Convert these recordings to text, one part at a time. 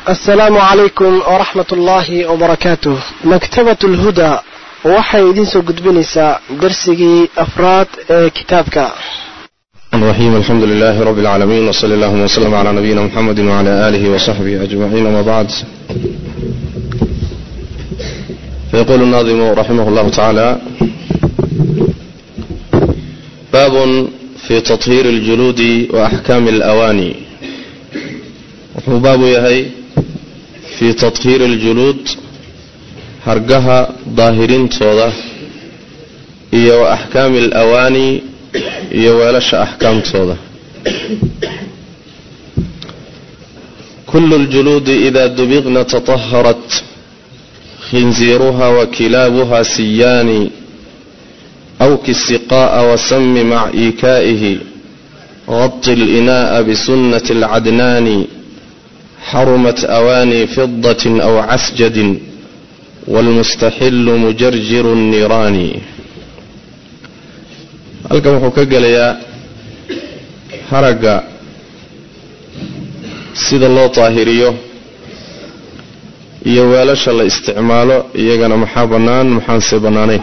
asalaamu calaykum waraxmat ullaahi wabarakaatuh maktabat lhuda waxay idiin soo gudbinaysaa darsigii afraad ee kitaabka الرحيم الحمد لله رب العالمين وصلى اللهم وسلم على نبينا محمد وعلى آله وصحبه أجمعين وما بعد فيقول الناظم رحمه الله تعالى باب في تطهير الجلود وأحكام الأواني wuxuu baabu yahay fii tathiiri اljuluud hargaha daahirintooda iyo wa axkaami alawaani iyo weelasha axkaamtooda kulu اljuluudi ida dubiqna taطaharat khinziiruha wakilaabuha siyaani awki siqaa'a wasami mac iikaa'ihi غط الإناء بسنة العدنان حرمت أواني فضة أو عسجد والمستحل مجرجر النيران halkan wuxuu ka gelayaa haragga sida loo daahiriyo iyo weelasha la isticmaalo iyagana maxaa bannaan maxaanse bannaanayn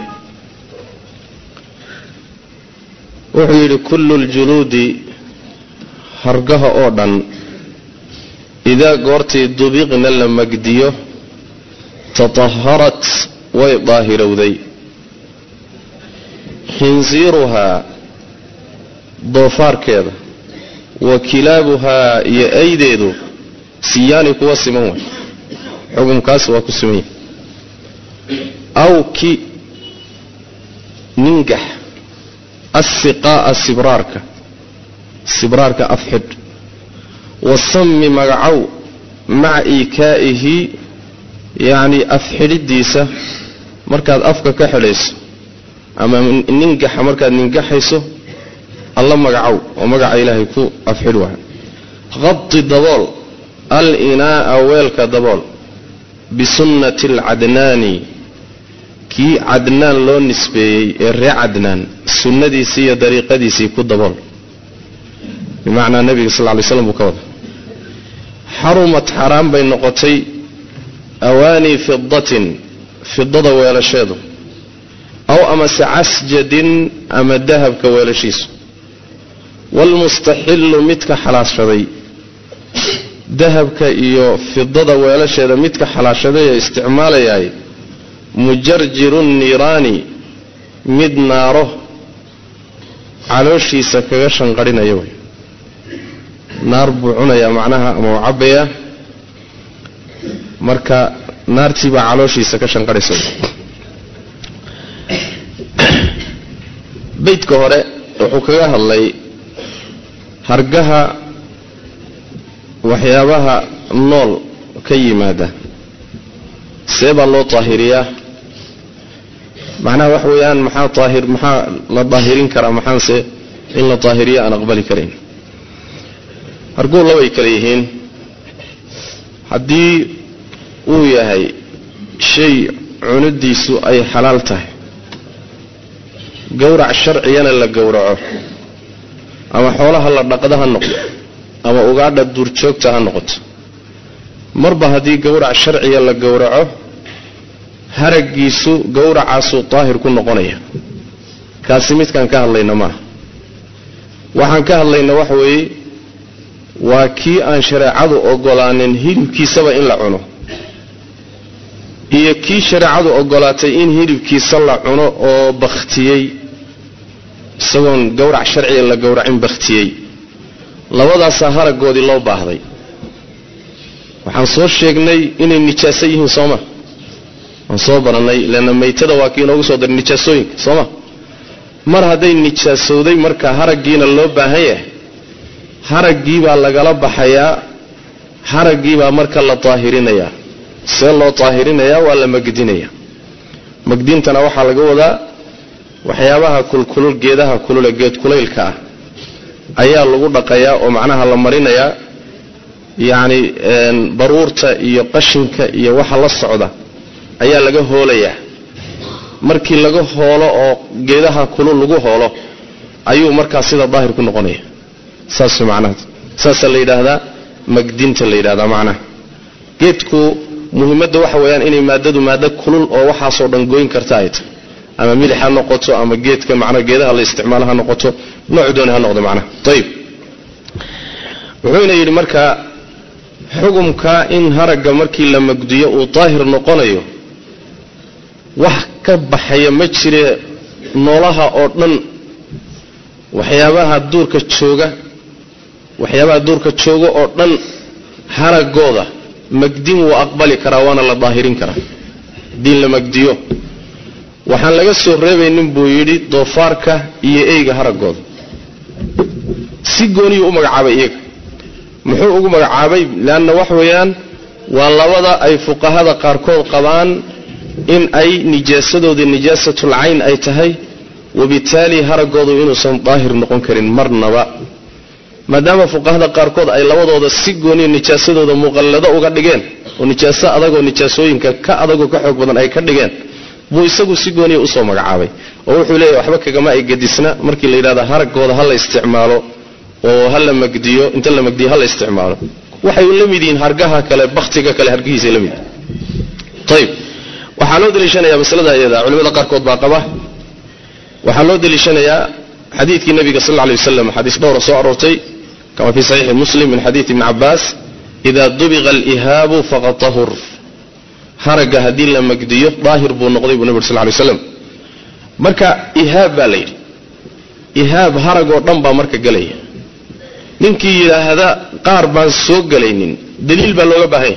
wuxuu yidhi kullu ljuluudi hargaha oo dhan idaa goortii dubiqna la magdiyo tataharat way daahirowday khinsiiruhaa doofaarkeeda wa kilaabuhaa iyo aydeedu siyaani kuwa siman way xukunkaas waa ku siman yahay awki ningax assiqaa'a sibraarka sibraarka afxidh wasami magacow maca iikaa'ihi yacnii afxidhidiisa markaad afka ka xidhayso ama ningaxa markaad ningaxayso alla magacow oo magaca ilaahay ku afxidh waha qadi dabool al inaa'a weelka dabool bisunnati alcadnaani kii cadnaan loo nisbeeyey ee ree cadnaan sunnadiisii iyo dariiqadiisii ku dabool bimacnaa nebiga sal ly slam buu ka wada xarumat xaaraan bay noqotay awaanii fidatin fidada weelasheedu aw amase casjadin ama dahabka weelashiisu waalmustaxillu midka xalaashaday dahabka iyo fidada weelasheeda midka xalaashaday ee isticmaalayaay mujarjiru niiraani mid naaro calooshiisa kaga shanqadhinaya wey naar buu cunayaa macnaha ama uu cabbayaa marka naartii baa calooshiisa ka shanqadhaysa beydka hore wuxuu kaga hadlay hargaha waxyaabaha nool ka yimaada see baa loo daahiriyaa macnaha wax weeyaan maxaa daahir maxaa la daahirin karaa maxaanse in la daahiriyo aan aqbali karayn harguu labay kale yihiin haddii uu yahay shay cunidiisu ay xalaal tahay gowrac sharcigana la gowraco ama xoolaha la dhaqda ha noqdo ama ugaadha duurjoogta ha noqoto marba haddii gowrac sharciga la gowraco haraggiisu gowracaasuu daahir ku noqonaya kaasi midkaan ka hadlayna maaha waxaan ka hadlayna waxa weeye waa kii aan shareecadu ogolaanin hilibkiisaba in la cuno iyo kii shareecadu ogolaatay in hilibkiisa la cuno oo bakhtiyey isagoon gowrac sharciga la gowracin bakhtiyey labadaasaa haraggoodii loo baahday waxaan soo sheegnay inay nijaaso yihiin sooma waan soo barannay leanna maytada waa kii inoogu soo daray nijaasooyinka sooma mar hadday nijaasowday marka haraggiina loo baahan yahay haraggii baa lagala baxayaa haraggii baa marka la daahirinayaa see loo daahirinayaa waa la magdinayaa magdintana waxaa laga wadaa waxyaabaha kulkulul geedaha kulule geed kulaylka ah ayaa lagu dhaqayaa oo macnaha la marinayaa yacni baruurta iyo qashinka iyo waxa la socda ayaa laga hoolayaa markii laga hoolo oo geedaha kulul lagu hoolo ayuu markaa sida daahir ku noqonaya saas macnaha saasaa la yidhaahdaa magdinta la yidhahdaa macnaha geedku muhiimadda waxa weeyaan inay maadadu maado kulul oo waxaasoo dhan goyn karta ay tahay ama milix ha noqoto ama geedka macnaa geedaha la isticmaalo ha noqoto nooc dooni ha noqdo macnaha ayib wuxuuna yidhi marka xugumka in haragga markii la magdiyo uu daahir noqonayo wax ka baxaya ma jire noolaha oo dhan waxyaabaha duurka jooga waxyaabaha duurka jooga oo dhan haragooda magdin wuu aqbali karaa waana la daahirin karaa haddii la magdiyo waxaan laga soo reebaynin buu yidhi doofaarka iyo eyga haragooda si gooniyuu u magacaabay iyaga muxuu ugu magacaabay leanna wax weeyaan waa labada ay fuqahada qaarkood qabaan in ay nijaasadooda nijaasatul cayn ay tahay wabitaali haragoodu inuusan daahir noqon karin marnaba maadaama fuqahada qaarkood ay labadooda si gooniyo nijaasadooda muqallado uga dhigeen oo nijaaso adagoo nijaasooyinka ka adagoo ka xoog badan ay ka dhigeen buu isagu si gooniya usoo magacaabay oo wuxuu leeyahy waxba kagama ay gadisna markii la yidhahda haragooda ha la isticmaalo oo ha la magdiyo inta la magdiyo ha la isticmaalo waxay la mid yihiin hargaha kale baktiga kale hargihiisa la mid ayib waxaa loo daliishanayaa masalada iyada culimada qaarkood baa qaba waxaa loo daliishanayaa xadiidkii nabiga sal lla lay waslam xadiis dhowra soo aroortay kama fii saxiixi muslim min xadiidi ibni cabaas ida dubiqa alihaabu faqad tahur haragga haddii la magdiyo daahir buu noqday buu nabi ur sal lay slam marka ihaab baa la yidhi ihaab harag oo dhan baa marka gelaya ninkii yidhaahda qaar baan soo gelaynin daliil baa looga baahanya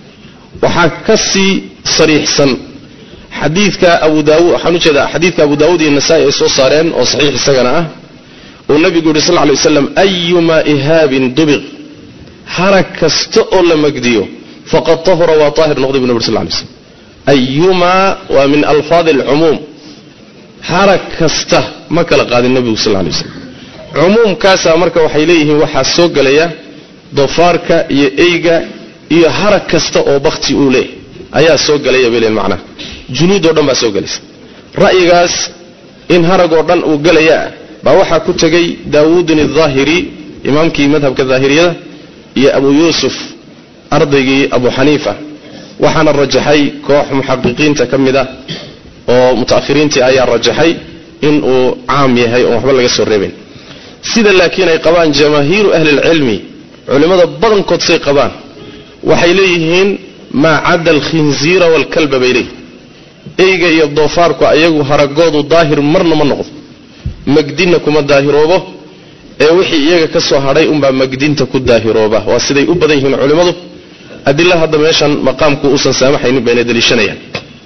waxaa ka sii sariixsan xadiidka abu daawud waxaan u jeedaa xadiidka abu daawud iyo nasaa-i ay soo saareen oo saxiix isagana ah uu nabigu yidhi sal lla lay waslam ayumaa ihaabin dubiq harag kasta oo la magdiyo faqad tahura waa daahir noqday bu nabir sal lay slam ayumaa waa min alfaadi alcumuum harag kasta ma kala qaadin nabigu sal lay waslam cumuumkaasaa marka waxay leeyihiin waxaa soo gelaya doofaarka iyo eyga iyo harag kasta oo bakti uu leeyahy ayaa soo gelaya bay leen macnaha junuudoo dhan baa soo gelaysa ra'yigaas in haragoo dhan uu gelayaa baa waxaa ku tegay daawuudin ahaahiri imaamkii madhabka daahiriyada iyo abu yuusuf ardaygii abu xaniifa waxaana rajaxay koox muxaqiqiinta ka mid ah oo muta'ahiriintii ayaa rajaxay inuu caam yahay oon waxba laga soo reebayn sida laakiin ay qabaan jamaahiiru ahli lcilmi culimmada badankood say qabaan waxay leeyihiin maa cadda alkhinziira waalkalba bay leeyihin eyga iyo doofaarku ayagu haragoodu daahir marna ma noqdo magdinna kuma daahiroobo ee wixii iyaga ka soo hadhay unbaa magdinta ku daahirooba waa siday u badan yihiin culimmadu adila hadda meeshan maqaamku uusan saamaxaynin bayna daliishanayaan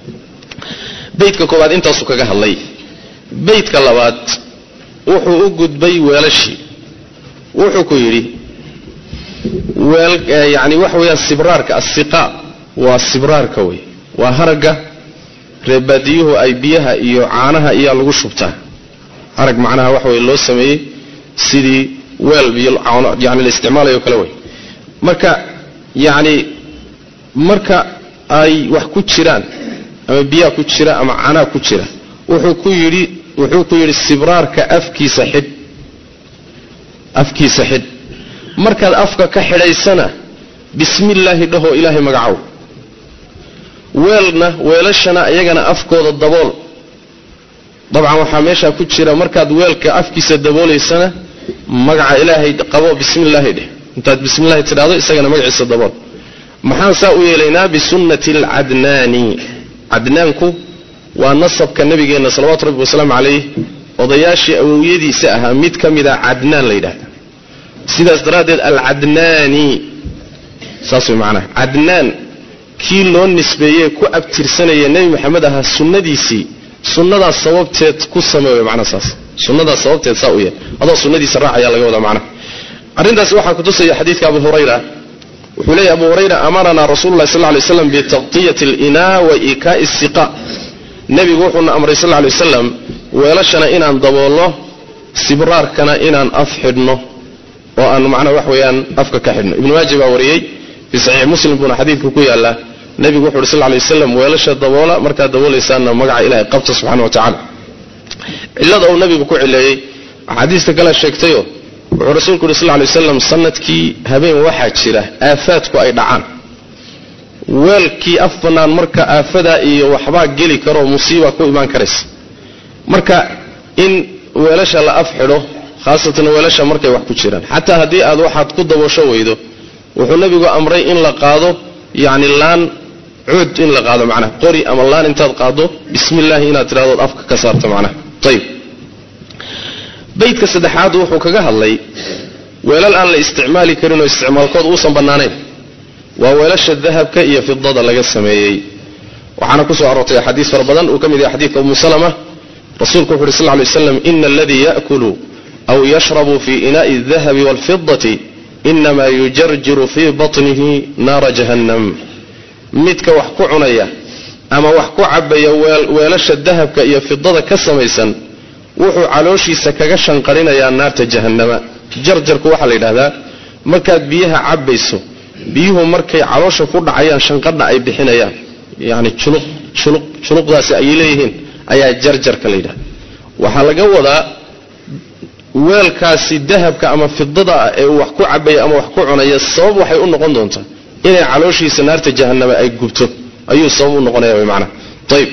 beydka koowaad intaasuu kaga hadlay beydka labaad wuxuu u gudbay weelashii wuxuu ku yidhi yani waxa weeyaan sibraarka asiqa waa sibraarka wey waa haragga reebaadiyuhu ay biyaha iyo caanaha iyaa lagu shubtaa harag macnaha waxa wey loo sameeyey sidii weel biyo yani la isticmaalayo kale wey marka yacni marka ay wax ku jiraan ama biyaha ku jira ama caanaha ku jira wuxuu ku yidhi wuxuu ku yidhi sibraarka afkiisa xidh afkiisa xidh markaad afka ka xidhaysana bismi illaahi dhahoo ilaahay magacow weelna weelashana iyagana afkooda dabool dabcan waxaa meeshaa ku jira markaad weelka afkiisa daboolaysana magaca ilaahay qabo bismi illaahi dheh intaad bismi illahi tidhahdo isagana magaciisa dabool maxaan saa u yeelaynaa bisunnati alcadnaani cadnaanku waa nasabka nabigeenna salawatu rabbi wasalaamu calayh odayaashii awowyadiisa ahaa mid ka mid a cadnaan la yidhahda sidaas daraaddeed alcadnaani saas way macnaha cadnaan kii loo nisbeeyey ku abtirsanaya nebi maxamed ahaa sunnadiisii sunnadaas sababteed ku samee way macnaha saas sunnadaas sababteed saa u yeel adoo sunnadiisa raacayaa laga wadaa macnaha arrintaasi waxaa kutusaya xadiidka abu hurayra wuxuu leeyahy abu hurayra amaranaa rasulu llahi sal ly slam bitaqtiyati alinaa wa iikaa'i siqa nebigu wuxuuna amray sal lay wasalam weelashana inaan daboolno sibraarkana inaan af xidhno oo aan macnaha wax weeyaan afka ka xidhno ibnu maaja baa wariyey fii saxiix muslim buuna xadiidka ku yaallaa nebigu wuxu uhi sal lay waslam weelasha daboola markaad daboolaysaanna magaca ilahay qabta subxana wa tacala cillada uu nabigu ku cileeyey axaadiista kale sheegtayo wuxuu rasuulku uhi sal lay waslam sanadkii habeen waxaa jira aafaadku ay dhacaan weelkii af bannaan marka aafadaa iyo waxbaa geli karoo musiiba ku imaan karaysa marka in weelasha la af xidho khaasatan weelasha markay wax ku jiraan xataa haddii aad waxaad ku daboosho weydo wuxuu nebigu amray in la qaado yacni laan cuud in la qaado macnaha qori ama laan intaad qaado bismi illaahi inaad tidhahdood afka ka saarto macnaha ayib baydka saddexaad wuxuu kaga hadlay weelal aan la isticmaali karin oo isticmaalkood uusan bannaanayn waa weelasha dahabka iyo fidada laga sameeyey waxaana kusoo aroortay axaadiis fara badan uu ka mid yahay xadiidka umu salama rasuulku wuxu uhi sal ly slam ina aladii yaakulu aw yashrabu fii inaai aldahabi waalfidati inamaa yujarjiru fii batnihi naara jahannam midka wax ku cunaya ama wax ku cabaya weelasha dahabka iyo fidada ka samaysan wuxuu calooshiisa kaga shanqarinayaa naarta jahannama jarjarku waxaa la yidhahdaa markaad biyaha cabbayso biyuhu markay caloosha ku dhacayaan shanqadha ay bixinayaan yacni juluq juluq juluqdaasi ay leeyihiin ayaa jarjarka la yidhahda waxaa laga wadaa weelkaasi dahabka ama fidada ah ee uu wax ku cabaya ama wax ku cunaya sabab waxay u noqon doontaa inay calooshiisa naarta jahannama ay gubto ayuu sabab u noqonaya wy macnaha ayib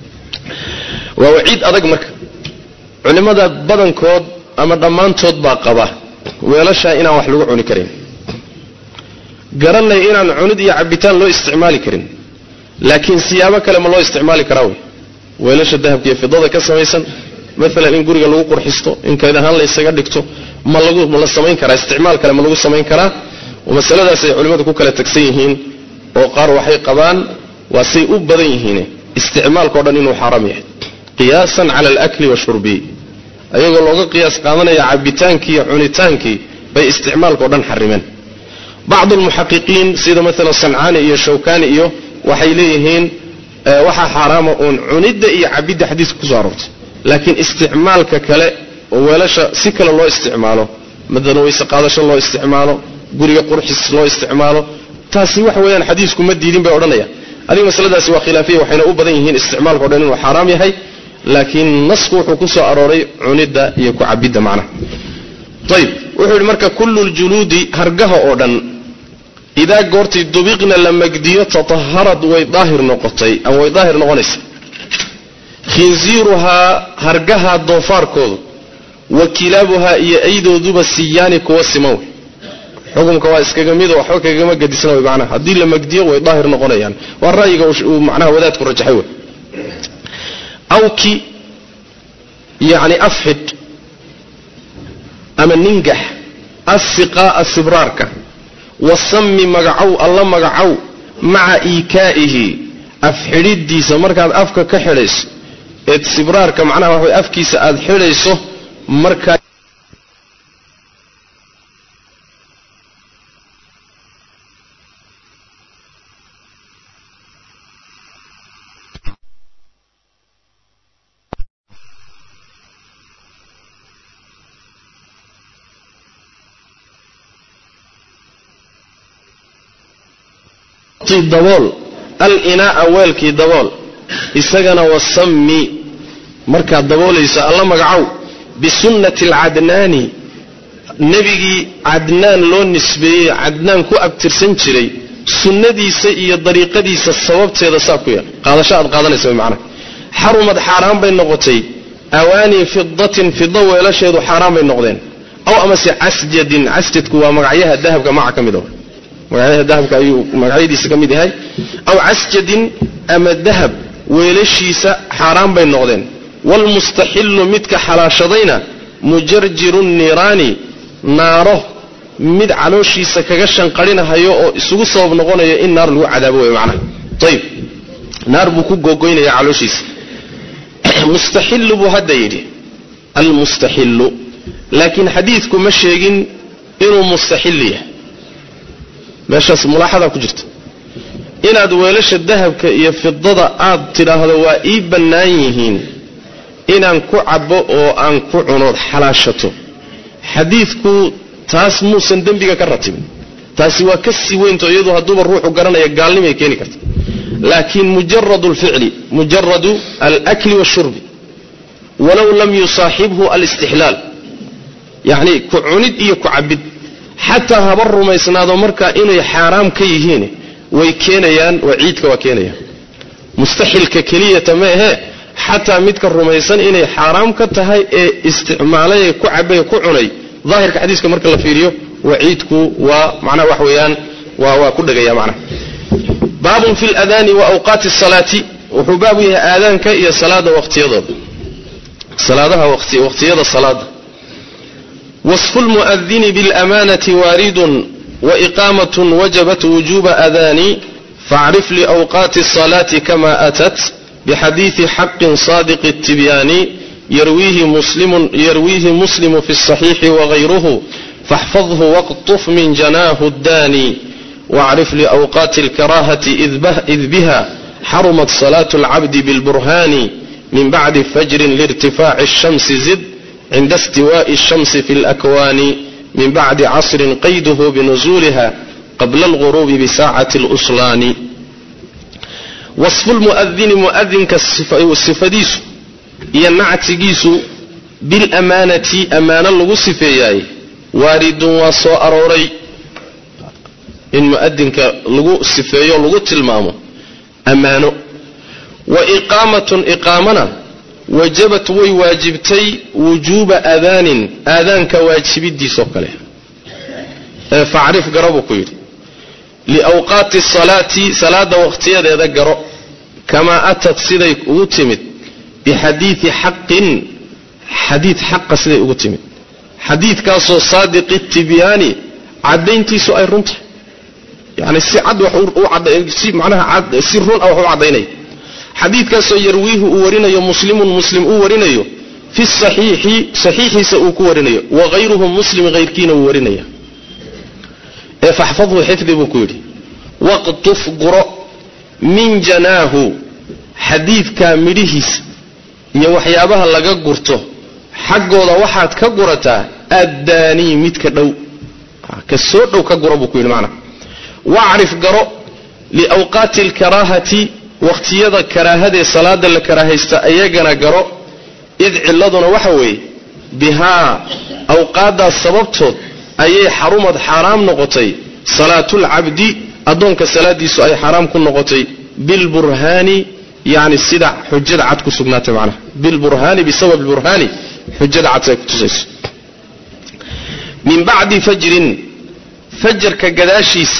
waa waciid adag marka culimmada badankood ama dhammaantood baa qaba weelashaa inaan wax lagu cuni karin garanay inaan cunid iyo cabitaan loo isticmaali karin laakiin siyaabo kale ma loo isticmaali karaa wey weelasha dahabka iyo fidada ka samaysan maalan in guriga lagu qurxisto in kayd ahaan la ysaga dhigto ma lagu ma la samayn karaa isticmaal kale ma lagu samayn karaa masaladaas ay culimmadu ku kala tagsan yihiin oo qaar waxay qabaan waa say u badan yihiin isticmaalkao dhan inuu xaaraam yahay qiyaasan cala alakli washurbi ayagoo looga qiyaas qaadanaya cabitaankii iyo cunitaankii bay isticmaalkao dhan xarimeen bacdu lmuxaqiqiin sida maalan sancaani iyo shawkani iyo waxay leeyihiin waxaa xaaraama uun cunidda iyo cabidda xadiiska kusoo aroortay laakiin isticmaalka kale oo weelasha si kale loo isticmaalo madalan weyse qaadasho loo isticmaalo guriga qurxis loo isticmaalo taasi waxa weeyaan xadiisku ma diidin bay odhanayaan adiga masaladaasi waa khilaafiya waxayna u badan yihiin isticmaalka o dhan inuu xaaraam yahay laakiin nasku wuxuu ku soo arooray cunidda iyo ku cabidda macnaha ayib wuxuu yidhi marka kullu ljuluudi hargaha oo dhan idaa goortii dubiqna la magdiyo tataharad way daahir noqotay ama way daahir noqonaysa khinsiiruhaa hargaha doofaarkoodu wa kilaabuhaa iyo aydooduba siyaani kuwa siman wey xukumka waa iskaga mido waxba kagama gadisna wey macnaha haddii la magdiyo way daahir noqonayaan waa ra'yiga uu macnaha wadaadku rajaxay wey awki yacni afxidh ama ningax assiqaa'a sibraarka wasami magacow alla magacow maca iikaa'ihi afxidhidiisa markaad afka ka xidhayso eed sibraarka macnaha waxa way afkiisa aada xidhayso markaa dabool al-inaa'a weelkii dabool isagana wasammi markaad daboolayso alla magacow bisunnati alcadnaani nebigii cadnaan loo nisbeeyey cadnaan ku abtirsan jiray sunnadiisa iyo dariiqadiisa sababteeda saa ku yeel qaadasho aad qaadanaysa way macnaha xarumad xaaraan bay noqotay awaanii fidatin fida weelasheedu xaaraan bay noqdeen aw amase casjadin casjadku waa magacyaha dahabka maca ka mid a magacyaha dahabka ayuu magacyadiisa ka mid yahay aw casjadin ama dahab weelashiisa xaaraan bay noqdeen waalmustaxillu midka xalaashadayna mujarjiru niiraani naaro mid calooshiisa kaga shanqarinahayo oo isugu sabab noqonayo in naar lagu cadaabo wey macnaha ayib naar buu ku googoynaya calooshiisa mustaxillu buu hadda yidhi almustaxillu laakiin xadiidku ma sheegin inuu mustaxil yahay meeshaas mulaaxadaa ku jirta inaad weelasha dahabka iyo fidada aad tidhaahdo waa ii bannaan yihiin inaan ku cabbo oo aan ku cunood xalaashato xadiidku taas muusan dembiga ka ratibin taasi waa ka sii weynto iyadu hadduuba ruuxu garanaya gaalnimay keeni karta laakiin mujaradu alficli mujaradu alakli washurbi walow lam yusaaxibhu alistixlaal yacni ku cunid iyo ku cabid xataa haba rumaysnaado markaa inay xaaraam ka yihiin way keenayaan waciidka waa keenayaan mustaxilka keliyata ma ahee xataa midka rumaysan inay xaaraam ka tahay ee isticmaalay ee ku cabay ku cunay daahirka xadiiska marka la fiiriyo waciidku waa macnaha wax weeyaan waa waa ku dhegaya macnaha baabun fi ladaani wa awqaati salaati wuxuu baab u yahay aadaanka iyo salaada waqtiyadooda salaadaha waqtiyada salaada wasfu lmu'adini biاlamaanati waaridun waiqaamat wajabat wujuba adaani facrif liawqaati الصalaati kama atat bxadiiثi xaqin صaadiq الtibyaani yarwiihi muslimu fi الصaxiixi wغayruhu faاxfadhu waqطuf min janaahu اdaani واcrif liأwqaati اlkarahati id biha xarumat صlaة اlcabdi bاlburhani min bacdi fajrin lاrtifaaci الshamsi zid cinda اstiwaaءi الshamsi fi اlأkwaani min bacdi casrin qayduhu binuzuuliha qabla اlغurubi bisaacati اluslaani wasfu lmu'adini mu'adinka sifadiisu iyo nactigiisu bilamaanati ammaano lagu sifeeyaay waaridun waa soo arooray in mu'adinka lagu sifeeyo lagu tilmaamo ammaano wa iqaamatun iqaamana wajabat way waajibtay wujuuba aadaanin aadaanka waajibidiisoo kale ee facrif garo buu ku yidhi liawqaati salaati salaada waqtiyadeeda garo kamaa atat siday ugu timid bixadiidi xaqin xadiid xaqa siday ugu timid xadiidkaasoo saadiqi tibyaani caddayntiisu ay runtahay yani si cad si manaha si run ah wax u caddaynaya xadiidkaasoo yarwiihu uu warinayo muslimun muslim uu warinayo fi saxiixi saxiixiisa uu ku warinayo wagayruhu muslim hayrkiina uu warinaya ee faxfadhu xifdi buu ku yidhi waqtuf guro min janaahu xadiidkaa midhihiisa iyo waxyaabaha laga gurto xaggooda waxaad ka gurataa addaanii midka dhow ka soo dhow ka guro buu ku yidhi macnaa wacrif garo liawqaati alkaraahati waqtiyada karaahadee salaada la karaahaysta ayagana garo id ciladuna waxa weeye bihaa awqaaddaas sababtood ayay xarumad xaaraam noqotay salaatulcabdi addoonka salaadiisu ay xaaraam ku noqotay bilburhaani yani sida xujada cad ku sugnaatay macnaha bilburhaani bisabab burhaani xujada cad ay ku tusayso min bacdi fajrin fajarka gadaashiisa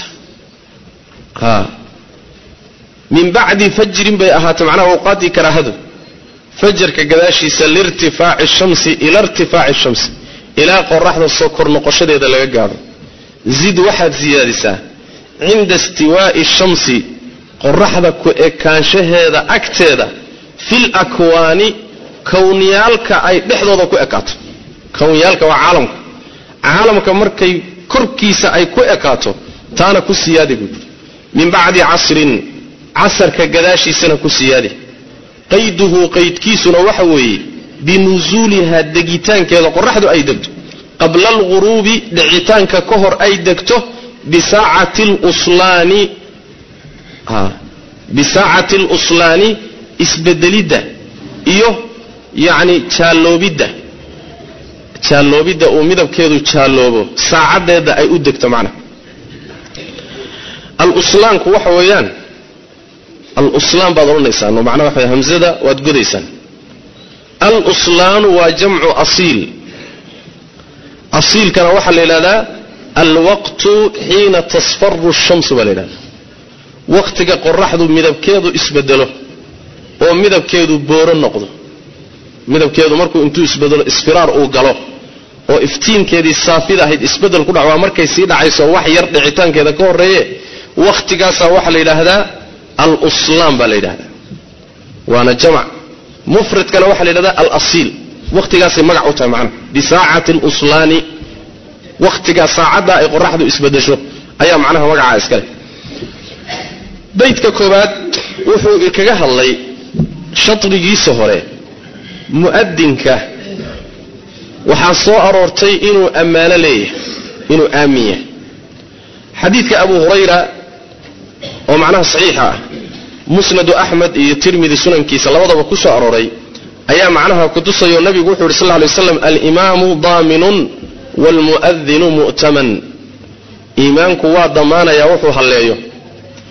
min bacdi fajrin bay ahaatay macnaha awqaaddii karaahadu fajarka gadaashiisa liirtifaaci shamsi ila irtifaaci shamsi ilaa qoraxda soo kor noqoshadeeda laga gaadho zid waxaad siyaadisaa cinda istiwaa'i shamsi qoraxda ku ekaanshaheeda agteeda fil akwaani kowniyaalka ay dhexdooda ku ekaato kowniyaalka waa caalamka caalamka markay korkiisa ay ku ekaato taana ku siyaadi buui min bacdi casrin casarka gadaashiisana ku siyaadi qayduhu qaydkiisuna waxa weeye binusuuliha degitaankeeda qoraxdu ay degto qabla alghuruubi dhicitaanka ka hor ay degto bisaacati luslaani bisaacati aluslaani isbedelidda iyo yacni jaalloobidda jaalloobidda uu midabkeedu jaalloobo saacaddeeda ay u degto macnaha aluslaanku waxa weeyaan aluslaan baad odhanaysaan oo macnaha waxa hamzada waad godaysaan aluslaanu waa jamcu asiil asiilkana waxaa la yidhahdaa alwaqtu xiina tasfaru shamsu baa la yidhahdaa waqtiga qoraxdu midabkeedu isbedelo oo midabkeedu booro noqdo midabkeedu markuu intuu isbedelo isfiraar uu galo oo iftiinkeedii saafida ahayd isbedel ku dhac waa markay sii dhacayso wax yar dhicitaankeeda ka horreeye wakhtigaasaa waxaa la yidhaahdaa aluslaan baa la yidhahdaa waana jamc mufradkana waxaa la yidhahdaa alasiil wakhtigaasay magac u tahay macnaha bisaacati aluslaani wakhtigaa saacaddaa ay qoraxdu isbedesho ayaa macnaha magacaa iskale baydka koobaad wuxuu kaga hadlay shadrigiisa hore mu'adinka waxaa soo aroortay inuu ammaano leeyahay inuu aamin yahay xadiidka abu hurayra oo macnaha saxiixa ah musnadu axmed iyo tirmidi sunankiisa labadaba ku soo arooray ayaa macnaha kutusayo nabigu wuxuu yidhi sal ly waslam alimaamu daaminun waalmu'adinu mu'taman iimaanku waa damaanayaa wuxuu halleeyo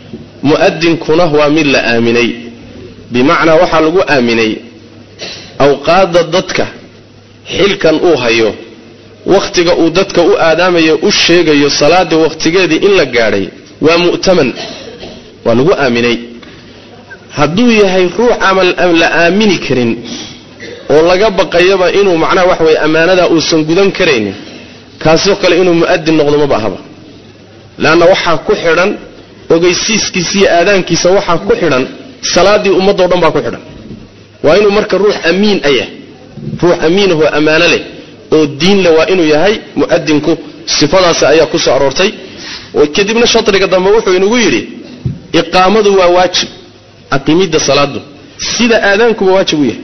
mu'adinkuna waa mid la aaminay bimacnaa waxaa lagu aaminay awqaadda dadka xilkan uu hayo wakhtiga uu dadka u aadaamayo u sheegayo salaada wakhtigeedii in la gaadhay waa mu'taman waa lagu aaminay hadduu yahay ruux aman la aamini karin oo laga baqayaba inuu macnaha wax weye ammaanadaa uusan gudan karaynin kaasoo kale inuu mu'adin noqdo maba ahaba leanna waxaa ku xidhan ogeysiiskiisa iyo aadaankiisa waxaa ku xidhan salaaddii ummaddao dhan baa ku xidhan waa inuu marka ruux amiin a yahay ruux amiinahoo ammaano leh oo diin leh waa inuu yahay mu'adinku sifadaasi ayaa ku soo aroortay kadibna shadriga dambe wuxuu inagu yidhi iqaamadu waa waajib aqimidda salaadu sida aadaankuba waajib u yahay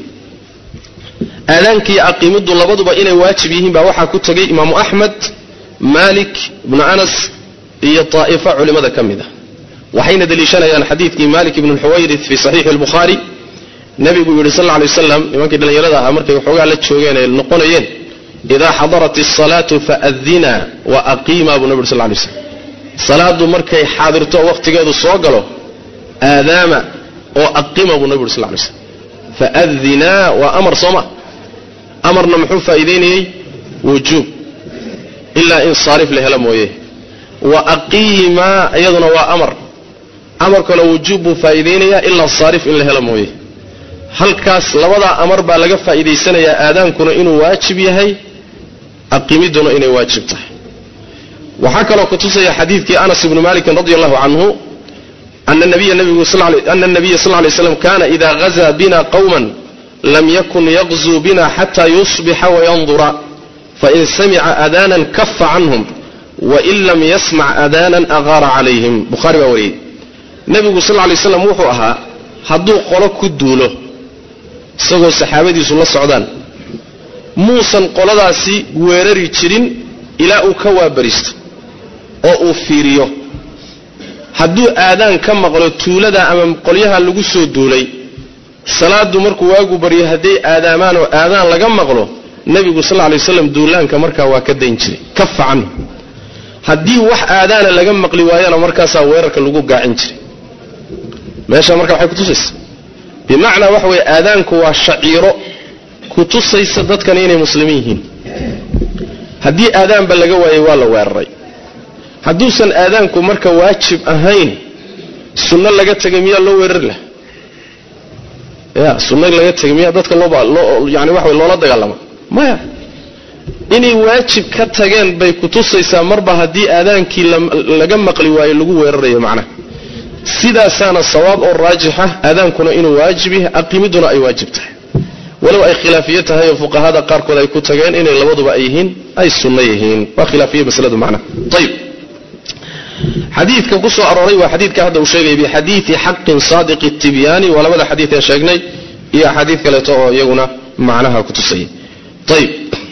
aadaankiiyo aqimiddu labaduba inay waajib yihiin baa waxaa ku tegay imaamu axmed malik ibnu anas iyo taa'ifa culimmada ka mid ah waxayna deliishanayaan xadiidkii malik ibnu lxuwayrith fii saxiixi albukhaari nebigu yidhi sal lla alay waslam nimankii dhallinyarada ahaa markay waxoogaa la joogeen ay noqonayeen idaa xadarat asalaatu faadina wa aqiima buu nebi yuri sal lla alay slam salaadu markay xaadirto wakhtigeedu soo galo aadaama oo aqima buu nebi yuri sal lla alay slam faadinaa waa amar sooma amarna muxuu faa'iidaynayey wujuub ilaa in saarif la helo mooye wa aqiima iyaduna waa amar amar kale wujuub buu faa'iidaynayaa ilaa saarif in la helo mooye halkaas labadaa amar baa laga faa'iidaysanayaa aadaankuna inuu waajib yahay aqimidduna inay waajib tahay waxaa kaloo kutusaya xadiidkii anas ibnu malikin radi allahu canhu ana nabiya sal lay slam kana ida gazaa bina qowman lam yakun yaqzuu bina xata yusbixa wayandura fain samica aadanan kafa canhum wain lam yasmac aadanan aqaara calayhim buhaari baa wariyey nebigu sal lay slam wuxuu ahaa hadduu qolo ku duulo isagoo saxaabadiisu la socdaan muusan qoladaasi weerari jirin ilaa uu ka waabaristo oo uu fiiriyo hadduu aadaan ka maqlo tuulada ama qolyaha lagu soo duulay salaadu markuu waagu baryo hadday aadaamaan oo aadaan laga maqlo nebigu sal lay waslam duulaanka markaa waa ka dayn jiray kafa canhu haddii wax aadaana laga maqli waayana markaasaa weerarka lagu gaacin jiray meesha marka waxay kutusaysa bimacnaa waxa weye aadaanku waa shaciiro kutusaysa dadkan inay muslimiin yihiin haddii aadaanba laga waayay waa la weeraray hadduusan aadaanku marka waajib ahayn sunno laga tegay miyaa loo weerari laha ya sunno laga tegay miyaa dadka loobayani waxa loola dagaalama maya inay waajib ka tageen bay kutusaysaa marba haddii aadaankii laga maqli waayo lagu weerarayo macnaha sidaasaana sawaab oo raajixa aadaankuna inuu waajib yahay aqimiduna ay waajib tahay walow ay khilaafiye tahay oo fuqahada qaarkood ay ku tageen inay labaduba ay yihiin ay sunno yihiin waa khilaafiye masladu macnaha ayib xadiidka ku soo arooray waa xadiidka hadda uu sheegay bixadiidi xaqin saadiqi tibyaani waa labada xadiid ee sheegnay iyo axaadiid kaleeto oo iyaguna macnaha ku tusayay ayib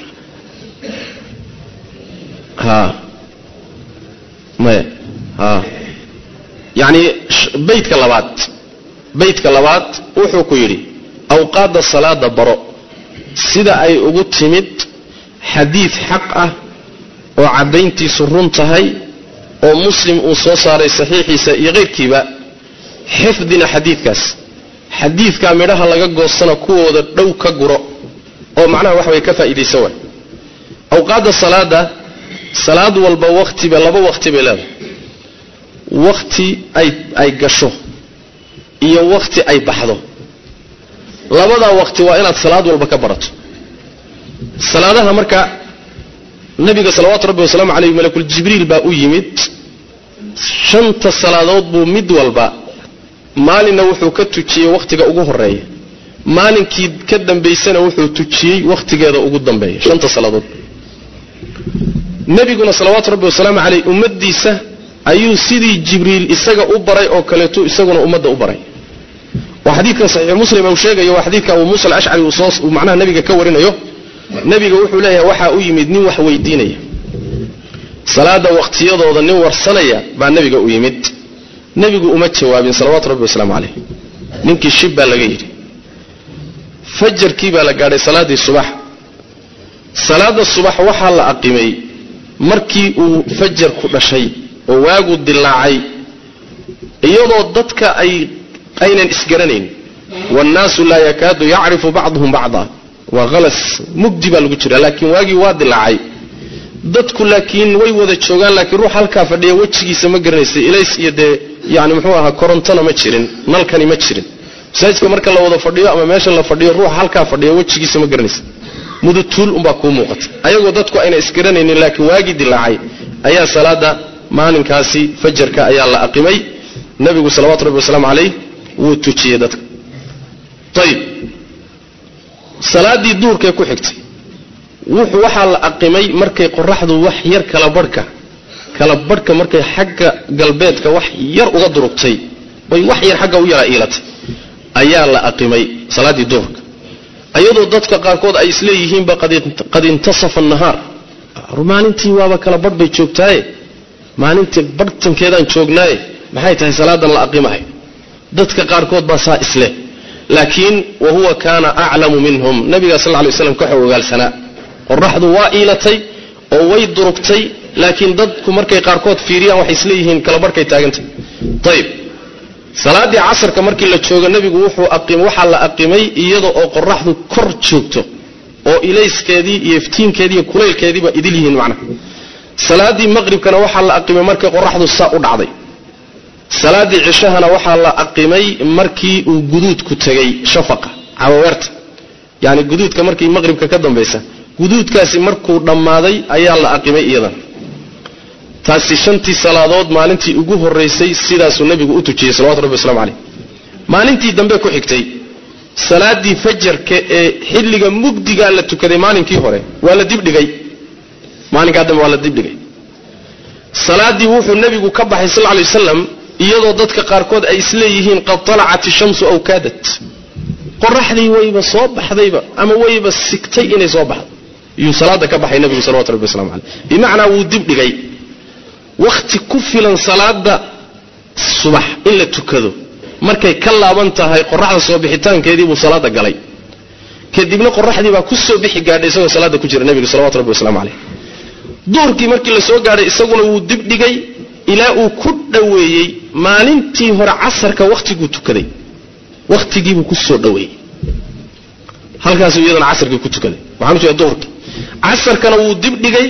ha maya ha yacni baydka labaad baydka labaad wuxuu ku yidhi awqaadda salaada baro sida ay ugu timid xadiid xaq ah oo caddayntiisu run tahay oo muslim uu soo saaray saxiixiisa iyo keyrkiiba xifdina xadiidkaas xadiidkaa midhaha laga goostana kuwooda dhow ka guro oo macnaha wax way ka faa'iidaysa waay awqaadda salaada salaad walba wakhtiba laba wakhti bay leedahay wakhti ay ay gasho iyo wakhti ay baxdo labadaa wakhti waa inaad salaad walba ka barato salaadaha marka nabiga salawaatu rabbi wasalaamu caleyh malakul jibriil baa u yimid shanta salaadood buu mid walba maalinna wuxuu ka tujiyey wakhtiga ugu horeeya maalinkii ka dambaysana wuxuu tujiyey wakhtigeeda ugu dambeeya shanta salaadood nebiguna salawaatu rabbi wasalaamu caleyh ummadiisa ayuu sidii jibriil isaga u baray oo kaleetu isaguna ummadda u baray waa xadiidkan saxiix muslim uu sheegayo waa xadiidka abuu muusa alashcari uu soo macnaha nebiga ka warinayo nebiga wuxuu leeyahay waxaa u yimid nin wax weydiinaya salaada wakhtiyadooda nin warsanaya baa nebiga u yimid nebigu uma jawaabin salawaatu rabbi wasalaamu caleyh ninkii shib baa laga yidhi fajarkii baa la gaadhay salaaddii subax salaada subax waxaa la aqimay markii uu fajarku dhashay oo waagu dilaacay iyadoo dadka ay aynan isgaranayn wannaasu laa yakaadu yacrifu bacduhum bacda waa halas mugdi baa lagu jira laakiin waagii waa dilaacay dadku laakiin way wada joogaan laakiin ruux halkaa fadhiya wejigiisa ma garanaysa ilays iyo dee yani muxuu ahaa korontona ma jirin nalkani ma jirin masaajidka marka la wada fadhiyo ama meesha la fadhiyo ruux halkaa fadhiya wejigiisa ma garanaysa mudutuul umbaa kuu muuqata ayagoo dadku ayna isgaranaynin laakiin waagii dilaacay ayaa salaada maalinkaasi fajarka ayaa la aqimay nabigu salawatu rabbi wasalaamu calayh wuu tujiyey dadka ayib salaadii duurkee ku xigtay wuxuu waxaa la aqimay markay qoraxdu wax yar kala barhka kala barhka markay xagga galbeedka wax yar uga durugtay bay wax yar xagga u yara iilatay ayaa la aqimay salaaddii duurka iyadoo dadka qaarkood ay isleeyihiinba qad intasafa nahaar maalintii waaba kala barh bay joogtaaye maalintii barhtankeedaan joognaaye maxay tahay salaadan la aqimahay dadka qaarkood baa saa isle laakiin wa huwa kaana aclamu minhum nabiga sal ly slam ka xog ogaalsanaa qoraxdu waa iilatay oo way durugtay laakiin dadku markay qaarkood fiiriyaan waxay isleeyihiin kalabarhkay taagantay ayib salaaddii casarka markii la joogo nebigu wuxuu waxaa la aqimay iyada oo qoraxdu kor joogto oo ilayskeedii iyo iftiinkeedii iyo kulaylkeediiba idil yihiin macnaha salaaddii maqribkana waxaa la aqimay markay qoraxdu saa u dhacday salaaddii cishahana waxaa la aqimay markii uu guduudku tegay shafaqa cawaweerta yani guduudka markii maqribka ka dambaysa guduudkaasi markuu dhammaaday ayaa la aqimay iyadana taasi shantii salaadood maalintii ugu horaysay sidaasuu nebigu u tujiyey salawatu rabbi waslamu caleyh maalintii dambe ku xigtay salaaddii fajarka ee xilliga mugdigaa la tukaday maalinkii hore waa la dibdhigay maalinkaa dambe waa la dibdhigay salaaddii wuxuu nebigu ka baxay sal lay wasalam iyadoo dadka qaarkood ay isleeyihiin qad talacat ishamsu aw kaadat qoraxdii wayba soo baxdayba ama wayba sigtay inay soo baxdo iyuu salaada ka baxay nebigu salawatu rabbi waslamu caleyh bimacnaa wuu dibdhigay wakhti ku filan salaada subax in la tukado markay ka laaban tahay qoraxda soo bixitaankeedii buu salaada galay kadibna qoraxdii baa ku soo bixi gaadhay isagoo salaada ku jira nebiga salawatu rabbi waslamu caleyh duurkii markii la soo gaadhay isaguna wuu dibdhigay ilaa uu ku dhoweeyey maalintii hore casarka wakhtiguu tukaday wakhtigiibuu ku soo dhoweeyey halkaasuu iyadana casarkii ku tukaday waxaan u jeeda duhurkii casarkana wuu dibdhigay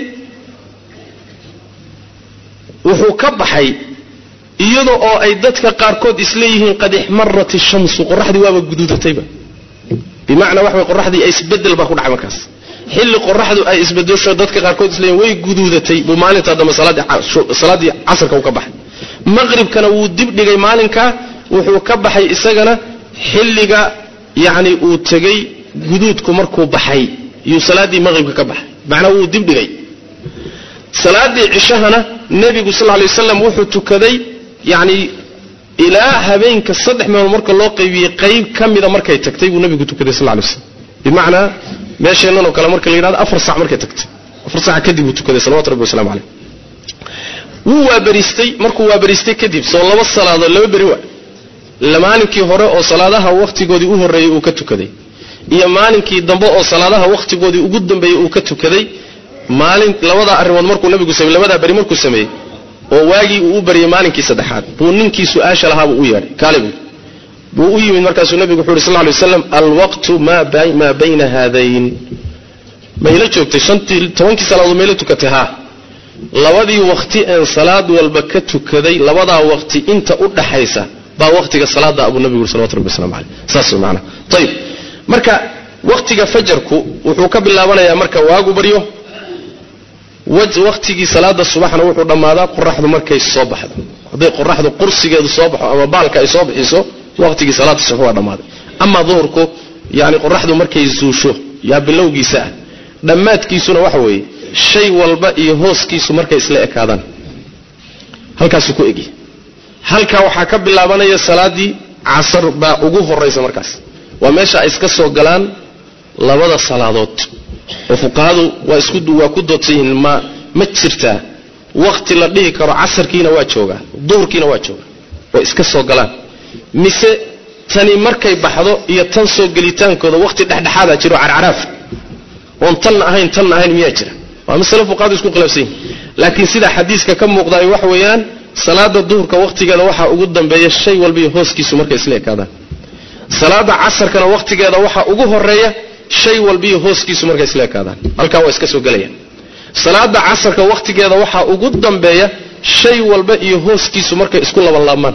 wuxuu ka baxay iyada oo ay dadka qaarkood isleeyihiin qad ixmarat ishamsu qoraxdii waaba guduudatayba bimacnaa waxa way qoraxdii isbedel baa ku dhacay markaas xilli qoraxdu ay isbedesho dadka qaarkood isleeyihin way guduudatay buu maalintaa dambe salaaddii casarka uu ka baxay maqribkana wuu dibdhigay maalinkaa wuxuu ka baxay isagana xilliga yacni uu tegey guduudku markuu baxay iyuu salaaddii maqribka ka baxay macnaa wuu dibdhigay salaaddii cishahana nebigu sal lay wasalam wuxuu tukaday yacni ilaa habeenka saddex meelood marka loo qaybiyey qayb ka mida markay tagtay buu nebigu tukaday sal lay waslam bimacnaa meesheennan oo kale marka la yidhahdo afar sac markay tagtay afar sac kadib buu tukaday salawatu rabbi waslamu caleyh wuu waabariistay markuu waabariistay kadib soo laba salaadood laba beri waa maalinkii hore oo salaadaha wakhtigoodii u horreeyey uu ka tukaday iyo maalinkii dambe oo salaadaha wakhtigoodii ugu dambeeyey uu ka tukaday maalin labadaa arrimood markuu nabigu samey labadaa beri markuu sameeyey oo waagii uu u baryay maalinkii saddexaad buu ninkii su-aasha lahaabuu u yeedhay kaale buu buu u yimid markaasuu nabigu wuxu uhi sal ly waslam alwaqtu maa bayna haadayn mayla joogtay shantii tobankii salaadood mayla tukatay haa labadii wakti een salaad walba ka tukaday labadaa waqti inta u dhaxaysa baa waqtiga salaada abuu nabigu yuri salawatu rabbi waslamu caleyh saas way macanaha ayib marka waqtiga fajarku wuxuu ka bilaabanayaa marka waagu baryo waqtigii salaada subaxna wuxuu dhammaadaa qoraxdu markay soo baxdo hadday qoraxdu qursigeedu soo baxo ama baalka ay soo bixiso waqtigii salaada subax waa dhammaaday ama duhurku yani qoraxdu markay zuusho yaa bilowgiisa ah dhammaadkiisuna waxa weeye shay walba iyo hooskiisu markay isla ekaadaan halkaasuu ku egi halkaa waxaa ka bilaabanaya salaadii casar baa ugu horaysa markaas waa meesha ay iska soo galaan labada salaadood oo fuqahadu waa isku waa ku doodsan yihiin ma ma jirtaa waqti la dhihi karo casarkiina waa joogaa duhurkiina waa joogaa way iska soo galaan mise tani markay baxdo iyo tan soo gelitaankooda waqti dhexdhexaadaa jiro carcaraaf oon tanna ahayn tanna ahayn miyaa jira waa masale fuqahadu isku khilaafsan yihin laakiin sida xadiiska ka muuqdaay waxa weeyaan salaada duhurka wakhtigeeda waxaa ugu dambeeya shay walba iyo hooskiisu markay isla ekaadaan salaada casarkana wakhtigeeda waxaa ugu horeeya shay walba iyo hooskiisu markay isla ekaadaan halkaa waa iska soo gelayaan salaada casarka wakhtigeeda waxaa ugu dambeeya shay walba iyo hooskiisu markay isku labanlaabmaan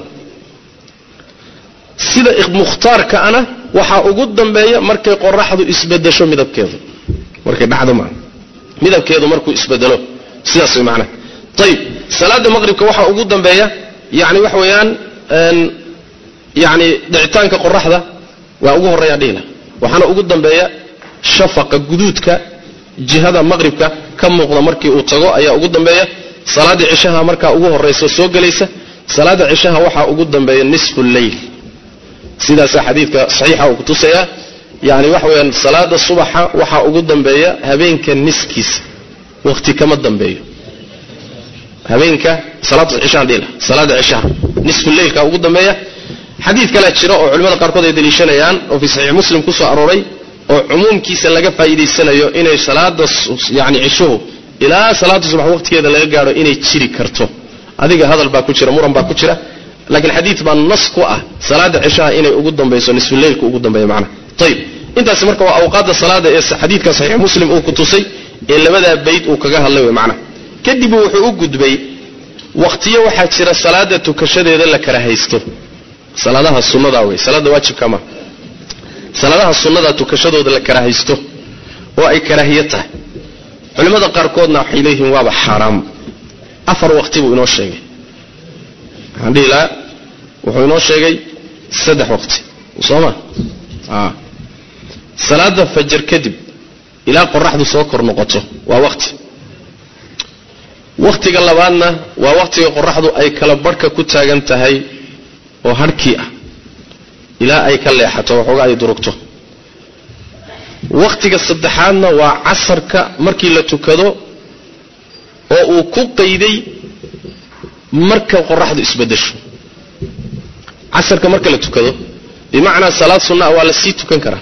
sida mukhtaarkaana waxaa ugu dambeeya markay qoraxdu isbedesho midabkeedu markay dhacdo maa midabkeedu markuu isbedelo sidaas way macnaha ayib salaada maqribka waxaa ugu dambeeya yani waxa weeyaan yani dhicitaanka qoraxda waa ugu horreeyaa dhihila waxaana ugu dambeeya shafaqa guduudka jihada maqribka ka muuqda markii uu tago ayaa ugu dambeeya salaada cishaha markaa ugu horraysa soo gelaysa salaada cishaha waxaa ugu dambeeya nisfu lleyl sidaasaa xadiidka saxiixa uu kutusayaa yani waxa weyaan salaada subaxa waxaa ugu dambeeya habeenka niskiisa waqti kama dambeeyo habeenka salaada cishaha dhila salaada cishaha nisfu leylka ugu dambeeya xadiid kalea jira oo culimada qaarkood ay daliishanayaan oo fii saxiix muslim ku soo arooray oo cumuumkiisa laga faa'iidaysanayo inay salaada yani cishuhu ilaa salaada subax waqtigeeda laga gaadho inay jiri karto adiga hadal baa ku jira muran baa ku jira laakiin xadiid baa nas ku ah salaada cishaha inay ugu dambayso nisfuleylka ugu dambeeya macnaha ayib intaasi marka waa awqaadda salaada ee xadiidka saxiix muslim uu ku tusay ee labadaa bayd uu kaga hadlay wey macnaha kadib wuxuu u gudbay wakhtiyo waxaa jira salaada tukashadeeda la kala haysto salaadaha sunnadaa wey salaada waajibka ma salaadaha sunnada tukashadooda la kala haysto oo ay karaahiyo tahay culimmada qaarkoodna waxay leeyihiin waaba xaaraam afar waqti buu inoo sheegay waxaan dhihi lahaa wuxuu inoo sheegay saddex waqti soo ma salaada fajar kadib ilaa qoraxdu soo kor noqoto waa waqti wakhtiga labaadna waa wakhtiga qoraxdu ay kala barhka ku taagan tahay oo harhkii ah ilaa ay ka leexato waxooga ay durugto wakhtiga saddexaadna waa casarka markii la tukado oo uu ku qayday marka qoraxdu isbedesho casarka marka la tukado bimacnaa salaad sunnaa waa la sii tukan karaa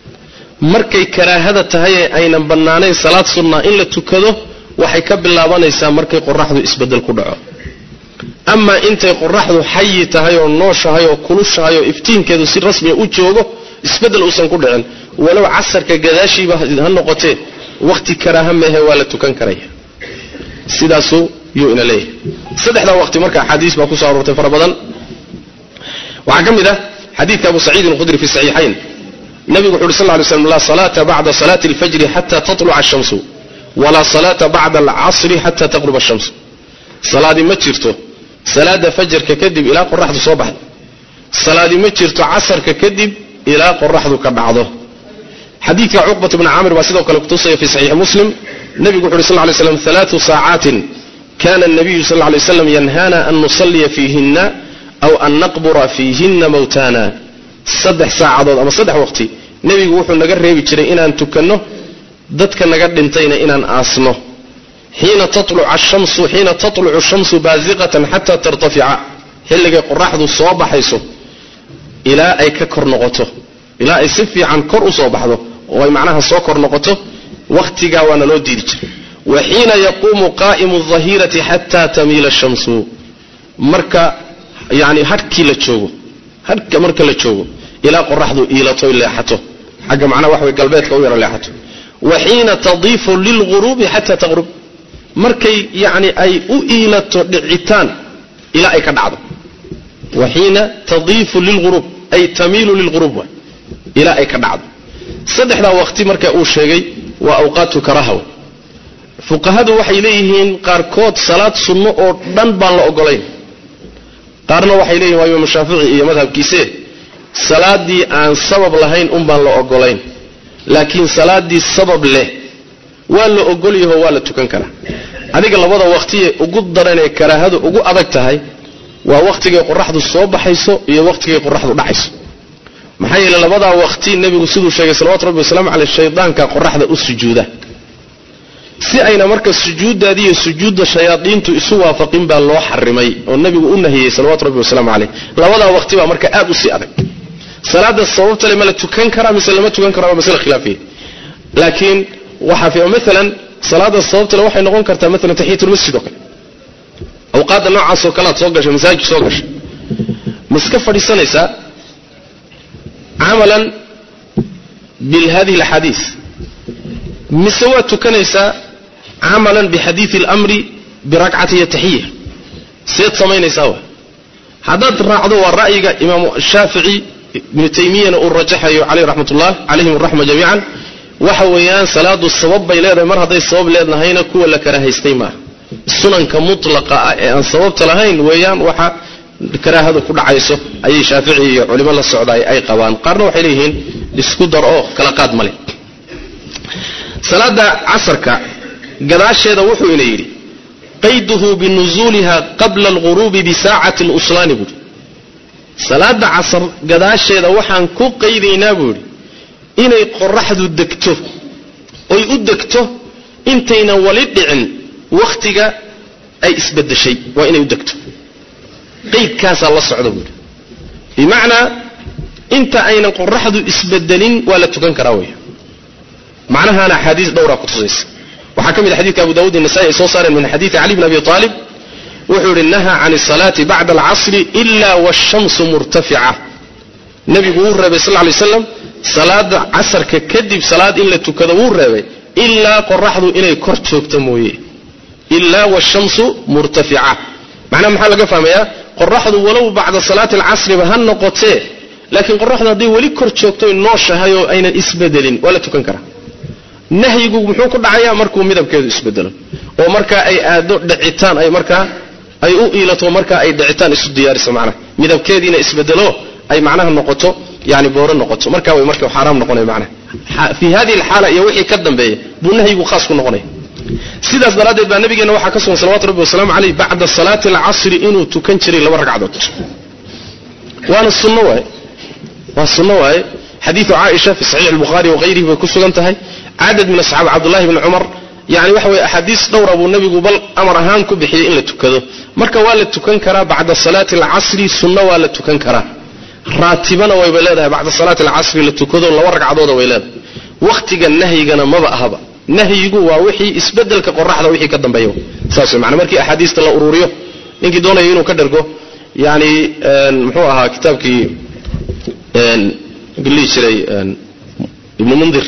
markay karaahada tahay ee aynan bannaanayn salaad sunnaa in la tukado waxay ka bilaabanaysaa markay qoraxdu isbedel ku dhaco amaa intay qoraxdu xayi tahay oo nooshahay oo kulushahay oo iftiinkeedu si rasmiya u joogo isbedel uusan ku dhicin walow casarka gadaashiiba ha noqotee wakhti karaaha mehe waa la tukan karaya sidaasuu yuu ina leeyahay saddexdaa waqti marka axaadiis baa kusoo aroortay fara badan waxaa ka mid ah xadiidka abu saciidin alkhudri fi saxiixayn nabigu wuxu uhi sal ly slam laa salaata bacda salaati alfajri xata tatluca ashamsu walaa salaata bacda alcasri xata taqruba ashamsu salaadi ma jirto salaada fajarka kadib ilaa qoraxdu soo baxdo salaadi ma jirto casarka kadib ilaa qoraxdu ka dhacdo xadiidka cuqbat bni caamir baa sidoo kale kutusaya fi saxiixi muslim nabigu wuxu uhi sal lay slam alaatu saacaatin kana nabiyu sal lay slam yanhana an nusalliya fiihinna aw an naqbura fiihinna mawtana saddex saacadood ama saddex waqti nebigu wuxuu naga reebi jiray inaan tukanno dadka naga dhintayna inaan aasno xiina tatlucu xiina tatlucu shamsu baasiqatan xata tartafica xilligay qoraxdu soo baxayso ilaa ay ka kor noqoto ilaa ay si fiican kor u soo baxdo oo ay macnaha soo kor noqoto wakhtigaa waana loo diidi jiray wa xiina yaquumu qaa'imu dahirati xata tamiila shamsu marka yani hadhkii la joogo hadhka marka la joogo ilaa qoraxdu iilato leexato xagga macnaha wax way galbeedka u yaro leexato wa xiina tadiifu lilguruubi xata taqrub markay yani ay u iilato dhicitaan ilaa ay ka dhacdo wa xiina tadiifu lilguruub ay tamiilu lilguruub waay ilaa ay ka dhacdo saddexdaa waqti marka uu sheegay waa awqaatu karahaw fuqahadu waxay leeyihiin qaarkood salaad sunno oo dhan baan la ogolayn qaarna waxay leeyihin waa imaam shaafici iyo madhabkiise salaadii aan sabab lahayn un baan la ogolayn laakiin salaadii sabab leh waa la ogolyaho waa la tukan karaa adiga labada waqtiye ugu daranee karaahadu ugu adag tahay waa wakhtigay qoraxdu soo baxayso iyo wakhtigay qoraxdu dhacayso maxaa yeele labadaa waqti nebigu siduu sheegay salawatu rabbi wasalaamu caleyh shaydaanka qoraxda u sujuuda si ayna marka sujuuddaadi iyo sujuudda shayaadiintu isu waafaqin baa loo xarimay oo nebigu u nahiyey salawatu rabbi wasalaamu caleyh labadaa waqti baa marka aad u sii adag salaada sababtale ma la tukan karaa mise lama tukan kara waa masle khilaafiya laakiin waxaa fi maalan salaada sababtale waxay noqon kartaa maalan taxiyatulmasjid oo kale awqaadda noocaasoo kalead soo gashay masaajid soo gashay ma iska fadhiisanaysaa camalan bihadihi alaxaadiis mise waad tukanaysaa camalan bixadiidi alamri birakcati taxiya seed samaynaysaa wa haddaad raacdo waa ra'yiga imaamu shaafici ibnu taymiyana uu rajaxayo caleyh raxmat ullah calayhim araxma jamiican waxa weeyaan salaadu sabab bay leedahay mar hadday sabab leedahayna kuwa la karahaystay maaha sunanka mutlaqa ah ee aan sababta lahayn weeyaan waxa karaahadu ku dhacayso ayay shaafici iyo culimo la socdaay ay qabaan qaarna waxay leeyihiin isku dar oo kala qaad male salaada casarka gadaasheeda wuxuu ina yidhi qayduhu binuzuuliha qabla alghuruubi bisaacati luslaani buuhi salaada casar gadaasheeda waxaan ku qaydaynaa buu yidhi inay qoraxdu degto oy u degto intaynan wali dhicin wakhtiga ay isbedeshay waa inay u degto qaydkaasaa la socda buuhi bimacnaa inta aynan qoraxdu isbedelin waa la tukan karaa wey macnahaana axaadiis dhowraa ku tusaysa waxaa ka mid a xadidka abu dawud inasai ay soo saareen min xadiidi cali bn abi aalib wuxuu yihi nahaa can asalaati bacda alcasri ila washamsu murtafica nebigu wuu reebay sal lay slam salaada casarka kadib salaad in la tukado wuu reebay ilaa qoraxdu inay kor joogto mooye ilaa washamsu murtafica macnaha maxaa laga fahmayaa qoraxdu walow bacda salaati alcasriba ha noqotee laakiin qoraxdu hadday weli kor joogtoy nooshahay oo aynan isbedelin waa la tukan karaa nahyigu muxuu ku dhacayaa markuu midabkeedu isbedelo oo markaa ay aado dhicitaan ay markaa ay u iilato markaa ay dhicitaan isu diyaariso macnaha midabkeediina isbedelo ay macnaha noqoto yani booro noqoto markaa way marka xaaraam noqonaya macnaha fii hadihi alxaala iyo wixii ka dambeeya buu nahyigu khaas ku noqonaya sidaas daraaddeed baa nabigeena waxaa ka sugan salawatu rabbi wasalaamu caleyh bacda salaati alcasri inuu tukan jiray laba ragcadood waana sunno waaye waa sunno waaye xadiidu caaisha fi saxiix albukhaari wahayrihi bay ku sugan tahay cadad min asxaab cabdullahi bni cumar yani waxa weye axaadiis dhowra buu nabigu bal amar ahaan ku bixiyey in la tukado marka waa la tukan karaa bacda salaati alcasri sunno waa la tukan karaa raatibana wayba leedahay bacda salaati alcasri la tukado laba ragcadooda way leedahay wakhtiga nahyigana maba ahaba nahyigu waa wixii isbedelka qoraxda wixii ka dambeeya saas wey maana markii axaadiista la ururiyo ninkii doonaya inuu ka dhergo yani muxuu ahaa kitaabkii lihi jiray ibnu mundir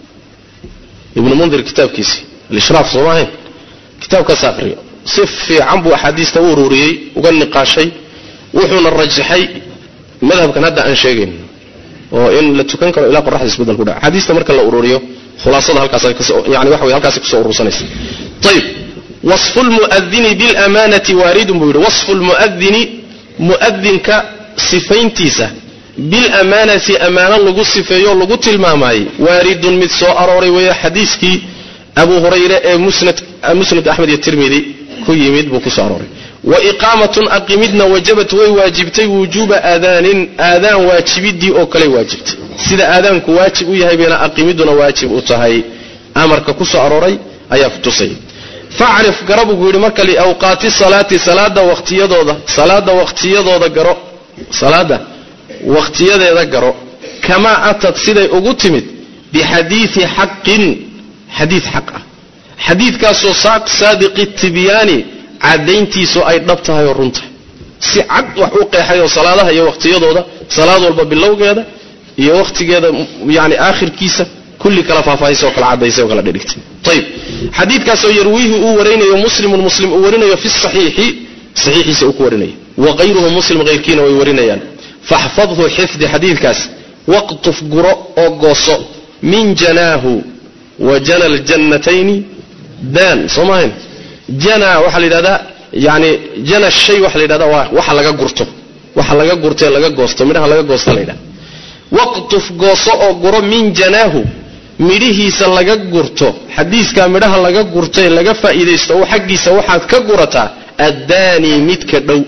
ibnu mundir kitaabkiisii alishraaf sooma ahayn kitaabkaas aqriyo si fiican buu axaadiista u ururiyey uga niqaashay wuxuuna rajaxay madhabkan hadda aan sheegayn oo in la tukan karo ilaa qoraxda isbedel ku dhaca axaadiista marka la ururiyo khulaasada halkaasayani waxa wey halkaasay kusoo urursanaysa ayib wasfu lmu'adini bilamanati waaridun buu yidhi wasfu lmu'adini mu'adinka sifayntiisa bilamaanati ammaano lagu sifeeyo lagu tilmaamaayey waaridun mid soo arooray weeye xadiiskii abu hurayre ee musnad axmed iyo tirmidi ku yimid buu kusoo arooray wa iqaamatun aqimidna wajabat way waajibtay wujuuba aadaanin aadaan waajibidii oo kale waajibtay sida aadaanku waajib u yahay bayna aqimiduna waajib u tahay amarka kusoo arooray ayaa kutusay facrif gara buu yidhi marka liawqaati salaati salaada waqtiyadooda salaada waqtiyadooda garo salaada wakhtiyadeeda garo kamaa atad siday ugu timid bixadiidi xaqin xadiid xaq ah xadiidkaasoo saadiqi tibyaani caddayntiisu ay dhab tahay oo run tahay si cad wax u qeexay oo salaadaha iyo wakhtiyadooda salaad walba bilowgeeda iyo wakhtigeeda yani aakhirkiisa kulli kala faahfaahisa oo kala caddaysay oo kala dhidhigtay ayib xadiidkaasoo yarwiihi uu warinayo muslimun muslim uu warinayo fi saxiixi saxiixiisa uu ku warinayo wa hayruhu muslim hayrkiina way warinayaan faxfadhu xifdi xadiidkaas waqtuf guro oo gooso min janaahu wa jana ljannatayni daan soo maahayn jana waxaa la yidhahdaa yani jana shay waxa la yidhahda waa waxa laga gurto waxa laga gurto ee laga goosto midhaha laga goosta la yidhahda waqtuf gooso oo guro min janaahu midhihiisa laga gurto xadiiskaa midhaha laga gurto ee laga faa'iidaysto oo xaggiisa waxaad ka gurataa addaani midka dhow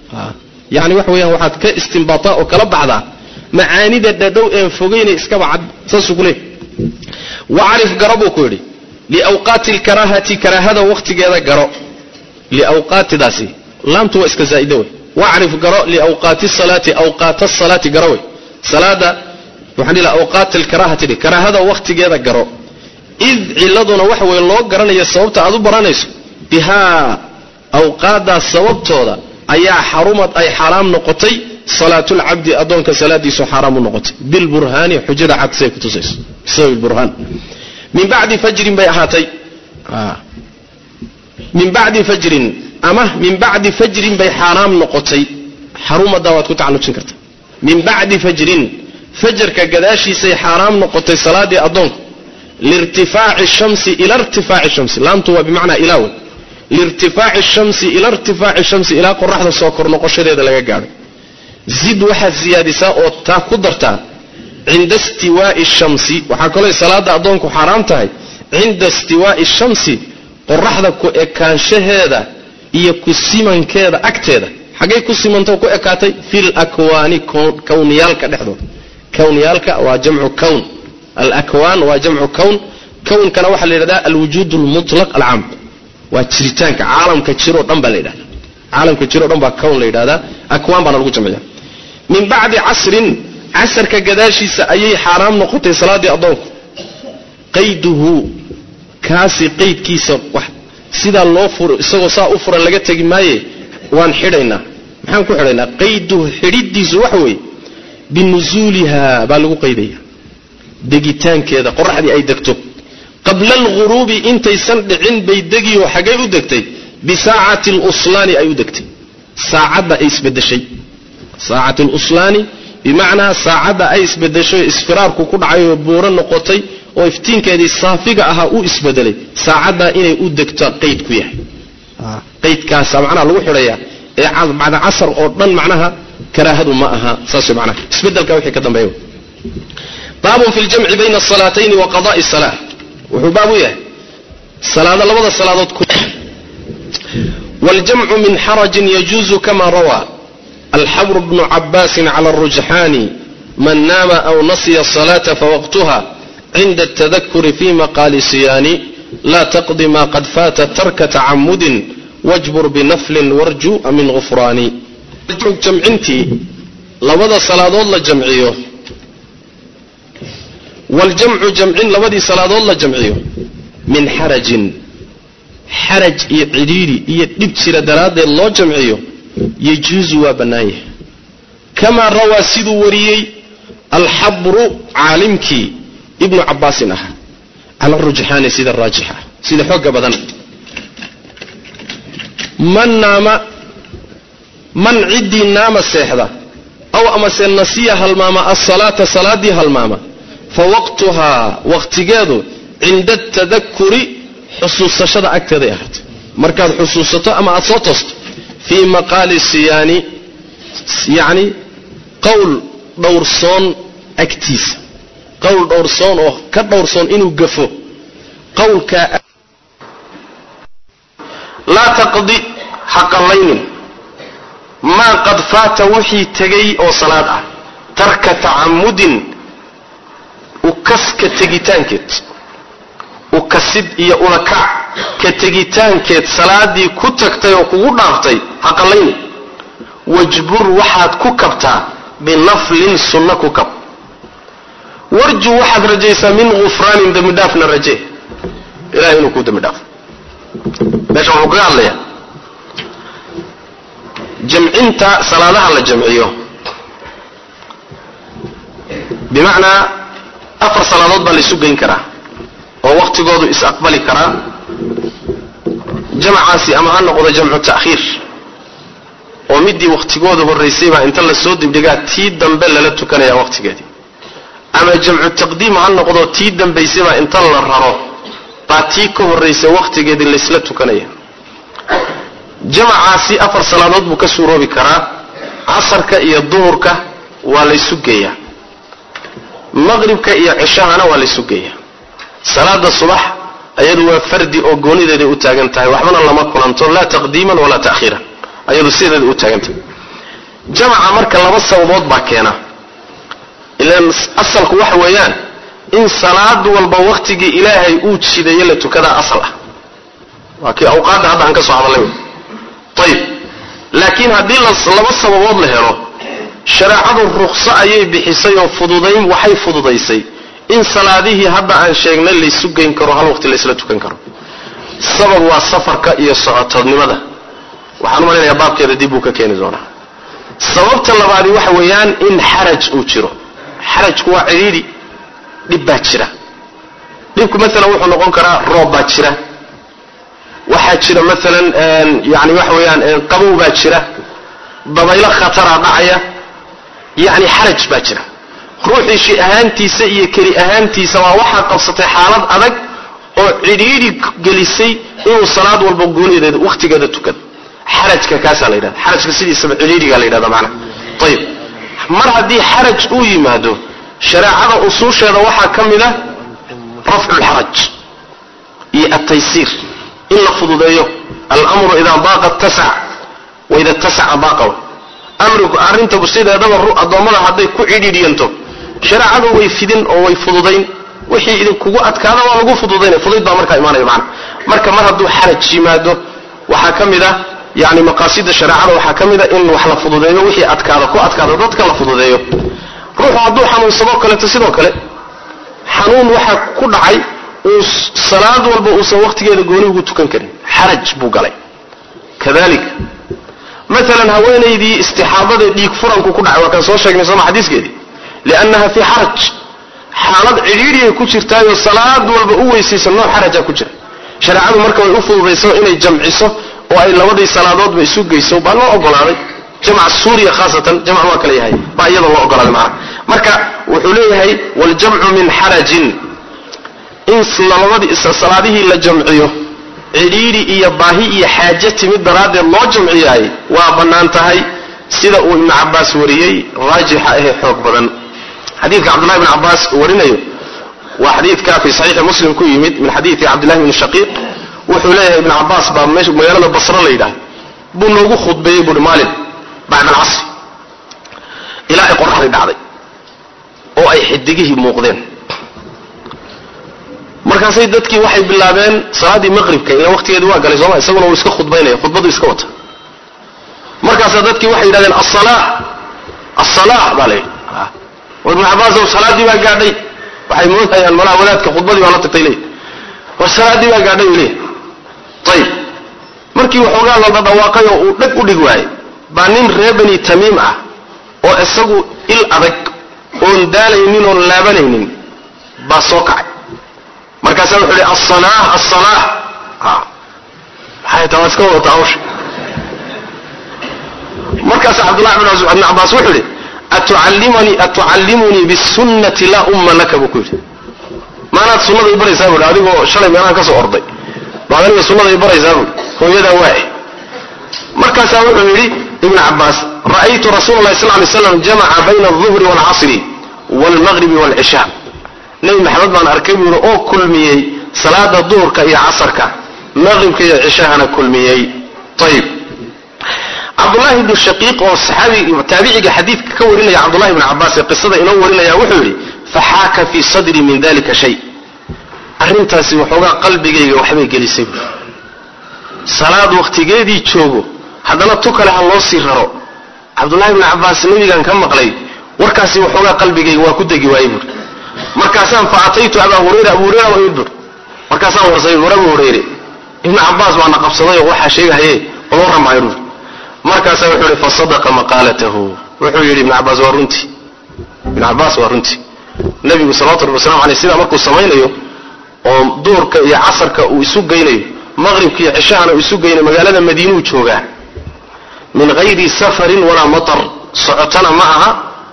yani waxa weyaan waxaad ka istinbaataa oo kala baxdaa macaanida dhadhow een fogeynay iskaba cad saasuu ku leey wacarif garo buu ku yidhi liawqaati lkaraahati karaahada wakhtigeeda garo liawqaatidaasi laamtu waa iska zaa'ida wey wacrif garo liawqaati salaati awqaata salaati garo wey salaada waxaan dhihi awqaati lkaraahati dhih karaahada wakhtigeeda garo id ciladuna waxa weye loo garanaya sababta aad u baranayso bihaa awqaaddaas sababtooda ayaa xarumad ay xaaraam noqotay salaatulcabdi addoonka salaadiisu xaaraam u noqotay bilburhaani xujada cad siay kutusayso bisababi burhaan min bacdi fajrin bay ahaatay min bacdi fajrin ama min bacdi fajrin bay xaaraam noqotay xarumadaa waad ku tacallujin karta min bacdi fajrin fajarka gadaashiisay xaaraam noqotay salaadii addoonku liirtifaaci shamsi ila irtifaaci shamsi laamtu waa bimacnaa ilaawe liirtifaaci shamsi ila irtifaaci shamsi ilaa qoraxda soo kor noqoshadeeda laga gaadho zid waxaad siyaadisaa oo taa ku dartaa cinda istiwaai shamsi waxaa kaloo salaada addoonku xaaraam tahay cinda istiwaai shamsi qoraxda ku ekaanshaheeda iyo ku simankeeda agteeda xaggay ku simantao ku ekaatay fil akwaani kowniyaalka dhexdooda kowniyaalka waa jamcu kown alakwaan waa jamcu kown kownkana waxaa la yidhahdaa alwujuud lmutlaq alcaam waa jiritaanka caalamka jiroo dhan baa la yidhahda caalamka jiroo dhan baa kown la yidhahdaa akwaan baana lagu jamciya min bacdi casrin casarka gadaashiisa ayay xaaraam noqotay salaadii addoonku qayduhu kaasi qaydkiisa wax sidaa loo furo isagoo saa u furan laga tegi maaye waan xidhaynaa maxaan ku xidhaynaa qayduhu xidhidiisu waxa weeye binusuuliha baa lagu qaydaya degitaankeeda qoraxdii ay degto qabla alghuruubi intaysan dhicin bay degiyo xaggay u degtay bisaacati luslaani ay u degtay saacadda ay isbedeshay saacati luslaani bimacnaa saacadda ay isbedeshay isfiraarku ku dhacay oo buuro noqotay oo iftiinkeedii saafiga ahaa u isbedelay saacaddaa inay u degto qayd ku yahay qaydkaasa macnaha lagu xidhayaa ee bacda casar oo dhan macnaha karaahadu ma aha saas way macnaha isbedelka wixii ka dambeeya baabun fi ljamci bayna asalaatayni wa qada'i salaa wuxuu baab u yahay salaado labada salaadood ku waljamcu min xarajin yajuuzu kama rawaa alxabru bnu cabaasin cala arujxaani man naama aw nasiya asalaata fawaqtuha cinda altadakuri fi maqaali siyaani laa taqdi ma qad faata tarka tacamudin wajbur binaflin warju min gufraani jamcintii labada salaadood la jamciyo waljamcu jamcin labadii salaadood la jamciyo min xarajin xaraj iyo cidhiidhi iyo dhib jira daraaddeed loo jamciyo yajuusu waa bannaan yahay kamaa rawaa siduu wariyey alxabru caalimkii ibnu cabaasin ahaa cala rujxaani sida raajixa sida xooga badan man naama man ciddii naama seexda aw amase nasiya halmaama asalaata salaadii halmaama fa waqtuhaa waqtigeedu cinda atadakuri xusuusashada agteeday ahaatay markaad xusuusato ama aada soo toosto fii maqaali siyaani yacni qowl dhowrsoon agtiisa qowl dhowrsoon oo ka dhowrsoon inuu gafo qowlkaa laa taqdi ha qallaynin maa qad faata wixii tegay oo salaad ah tarka tacamudin ukaska tegitaankeed ukasid iyo ulakac ka tegitaankeed salaadii ku tagtay oo kugu dhaaftay ha qallaynin wajbur waxaad ku kabtaa binaflin sunna ku kab warju waxaad rajaysaa min gufraanin dembidhaafna raje ilahay inuu kuu dembi dhaafo meesha wuxuu kaga hadlayaa jamcinta salaadaha la jamciyo bimacnaa afar salaadood baa laysu geyn karaa oo waqtigoodu is-aqbali karaa jamacaasi ama ha noqdo jamcu ta'khiir oo midii waqtigooda horraysay baa inta lasoo dibdhigaa tii dambe lala tukanaya waqtigeedii ama jamcu taqdiim ha noqdo tii dambaysay baa inta la raro baa tii ka horraysay waqtigeedii laysla tukanaya jamacaasi afar salaadood buu ka suuroobi karaa casarka iyo duhurka waa laysu geeyaa maqribka iyo cishahana waa laysu geeyaa salaada subax ayadu waa fardi oo goonideeday u taagan tahay waxbana lama kulanto laa taqdiiman walaa ta'khiiran ayadu sideeda u taagan tahay jamaca marka laba sababood baa keena ilaan asalku waxa weeyaan in salaad walba waqtigii ilaahay uu jidayo la tukadaa asal ah waa kii awqaadda hadda aan ka soo hadallay ayib laakiin haddii laba sababood la helo shareecadu ruqso ayay bixisay oo fududayn waxay fududaysay in salaadihii hadda aan sheegnay laysu geyn karo hal waqti laysla tukan karo sabab waa safarka iyo socotoodnimada waxaan u malaynayaa baabkeeda dib buu ka keeni doonaa sababta labaadi waxa weeyaan in xaraj uu jiro xarajku waa cidhiidhi dhib baa jira dhibku maalan wuxuu noqon karaa roob baa jira waxaa jira maalan yani waxa weeyaan qabow baa jira dabaylo khataraa dhacaya yacni xaraj baa jira ruuxii shi ahaantiisa iyo keli ahaantiisa waa waxaa qabsatay xaalad adag oo cidhiidhi gelisay inuu salaad walba goonideeda wakhtigeeda tukado xarajka kaasaa la yidhahda xarajka sidiisaba cidhiidhigaa la yidhahda macnaha ayib mar haddii xaraj uu yimaado shareecada usuusheeda waxaa ka mid ah rafcu lxaraj iyo altaysiir in la fududeeyo almru idaa baaqa tasac waida tasaca baaqa amrigu arrinta sideedaba addoommada hadday ku cidhiidhiyanto shareecadu way fidin oo way fududayn wixii idinkugu adkaada waa lagu fududaynaya fudayd baa markaa imaanaya macna marka mar hadduu xaraj yimaado waxaa ka mid ah yani maqaasida shareecada waxaa ka mid a in wax la fududeeyo wixii adkaada ku adkaada dadka la fududeeyo ruuxu hadduu xanuunsadoo kaleeto sidoo kale xanuun waxaa ku dhacay uu salaad walba uusan wakhtigeeda gooni ugu tukan karin xaraj buu galay kadalika maalan haweenaydii istixaadada dhiig furanku ku dhacay waa kaan soo sheegnay sooma xadiiskeedii liannaha fii xaraj xaalad cidhiidhiyay ku jirtaayoo salaad walba u weysaysa nooc xaraja ku jira shareecadu marka way u fududayso inay jamciso oo ay labadii salaadoodba isu geyso baa loo ogolaaday jamc suuriya khaasatan jamc waa kala yahay baa iyada loo ogolaaday macnaha marka wuxuu leeyahay waljamcu min xarajin in labadii salaadihii la jamciyo cidhiidhi iyo baahi iyo xaaje timid daraaddeed loo jamciyaay waa bannaan tahay sida uu ibnu cabaas wariyey raajixa ahee xoog badan xadiidka cabdullahi bn cabaas uu warinayo waa xadiidka fi saxiixi muslim ku yimid min xadiidi cabdillahi bni shaqiiq wuxuu leeyahay ibnu cabaas baa meesha magaalada basro la yidhaah buu noogu khudbeeyey buuhi maalin bacda alcasri ilaa ay qoraxdii dhacday oo ay xidigihii muuqdeen markaasay dadkii waxay bilaabeen salaaddii maqribka ila waqtigeedi waa galay sooma isaguna uu iska khudbaynaya khudbadu iska wata markaasaa dadkii waxay yidhahdeen asala asala baa la yidhi war ibnu cabaasow salaaddii baa gaadhay waxay moodayaan malaha wadaadka khudbadii baa la tagtay leey war salaaddii baa gaadhay u leeyahy ayib markii waxoogaa la dhadhawaaqay oo uu dhag u dhig waayey baa nin reer bani tamiim ah oo isagu il adag oon daalaynin oon laabanaynin baa soo kacay markaasaa wuxuu ihi asalaah asalaah maxay taa waa iska wadata hawsha markaasa cabdullahi bn cabbaas wuxuu ihi atucallimanii atucallimunii bisunnati laa umma laka buu ku yidhi maanaad sunnada i baraysaa buuhi adigoo shalay meelahan ka soo orday baad aniga sunnada i baraysaa buuhi hooyadaa waaye markaasaa wuxuu yidhi ibnu cabbaas ra'aytu rasuula allahi sal lay slam jamaca bayna alduhri waalcasri waalmaqribi waalcishaa nebi maxamed baan arkay buuhi oo kulmiyey salaada duhurka iyo casarka maqribka iyo cishahana kulmiyey ayib cabdullahi ibnu shaqiiq oo saxaabi taabiciga xadiidka ka warinaya cabdullahi ibnu cabbaas ee qisada inoo warinaya wuxuu yidhi faxaaka fii sadri min dalika shay arrintaasi waxoogaa qalbigayga waxbay gelisay buui salaad wakhtigeedii joogo haddana tu kale ha loo sii raro cabdullahi ibnu cabbaas nebigan ka maqlay warkaasi waxoogaa qalbigayga waa ku degi waayey buui markaasaan fa ataytu abaa hurayra abu hurayra waa imid buui markaasaan warsay war abu hurayre ibnu cabbaas baana qabsaday oo waxaa sheegahaye odoo ramaayo buui markaasaa wuxuu ihi fasadaqa maqaalatahu wuxuu yidhi ibnu cabbaas waa runtii ibnu cabbaas waa runtii nebigu salawatu rabbi waslamu aleyh sidaa markuu samaynayo oo duhurka iyo casarka uu isu geynayo maqribka iyo cishahana uu isu geynayo magaalada madiinuu joogaa min hayri safarin walaa matar socotana ma aha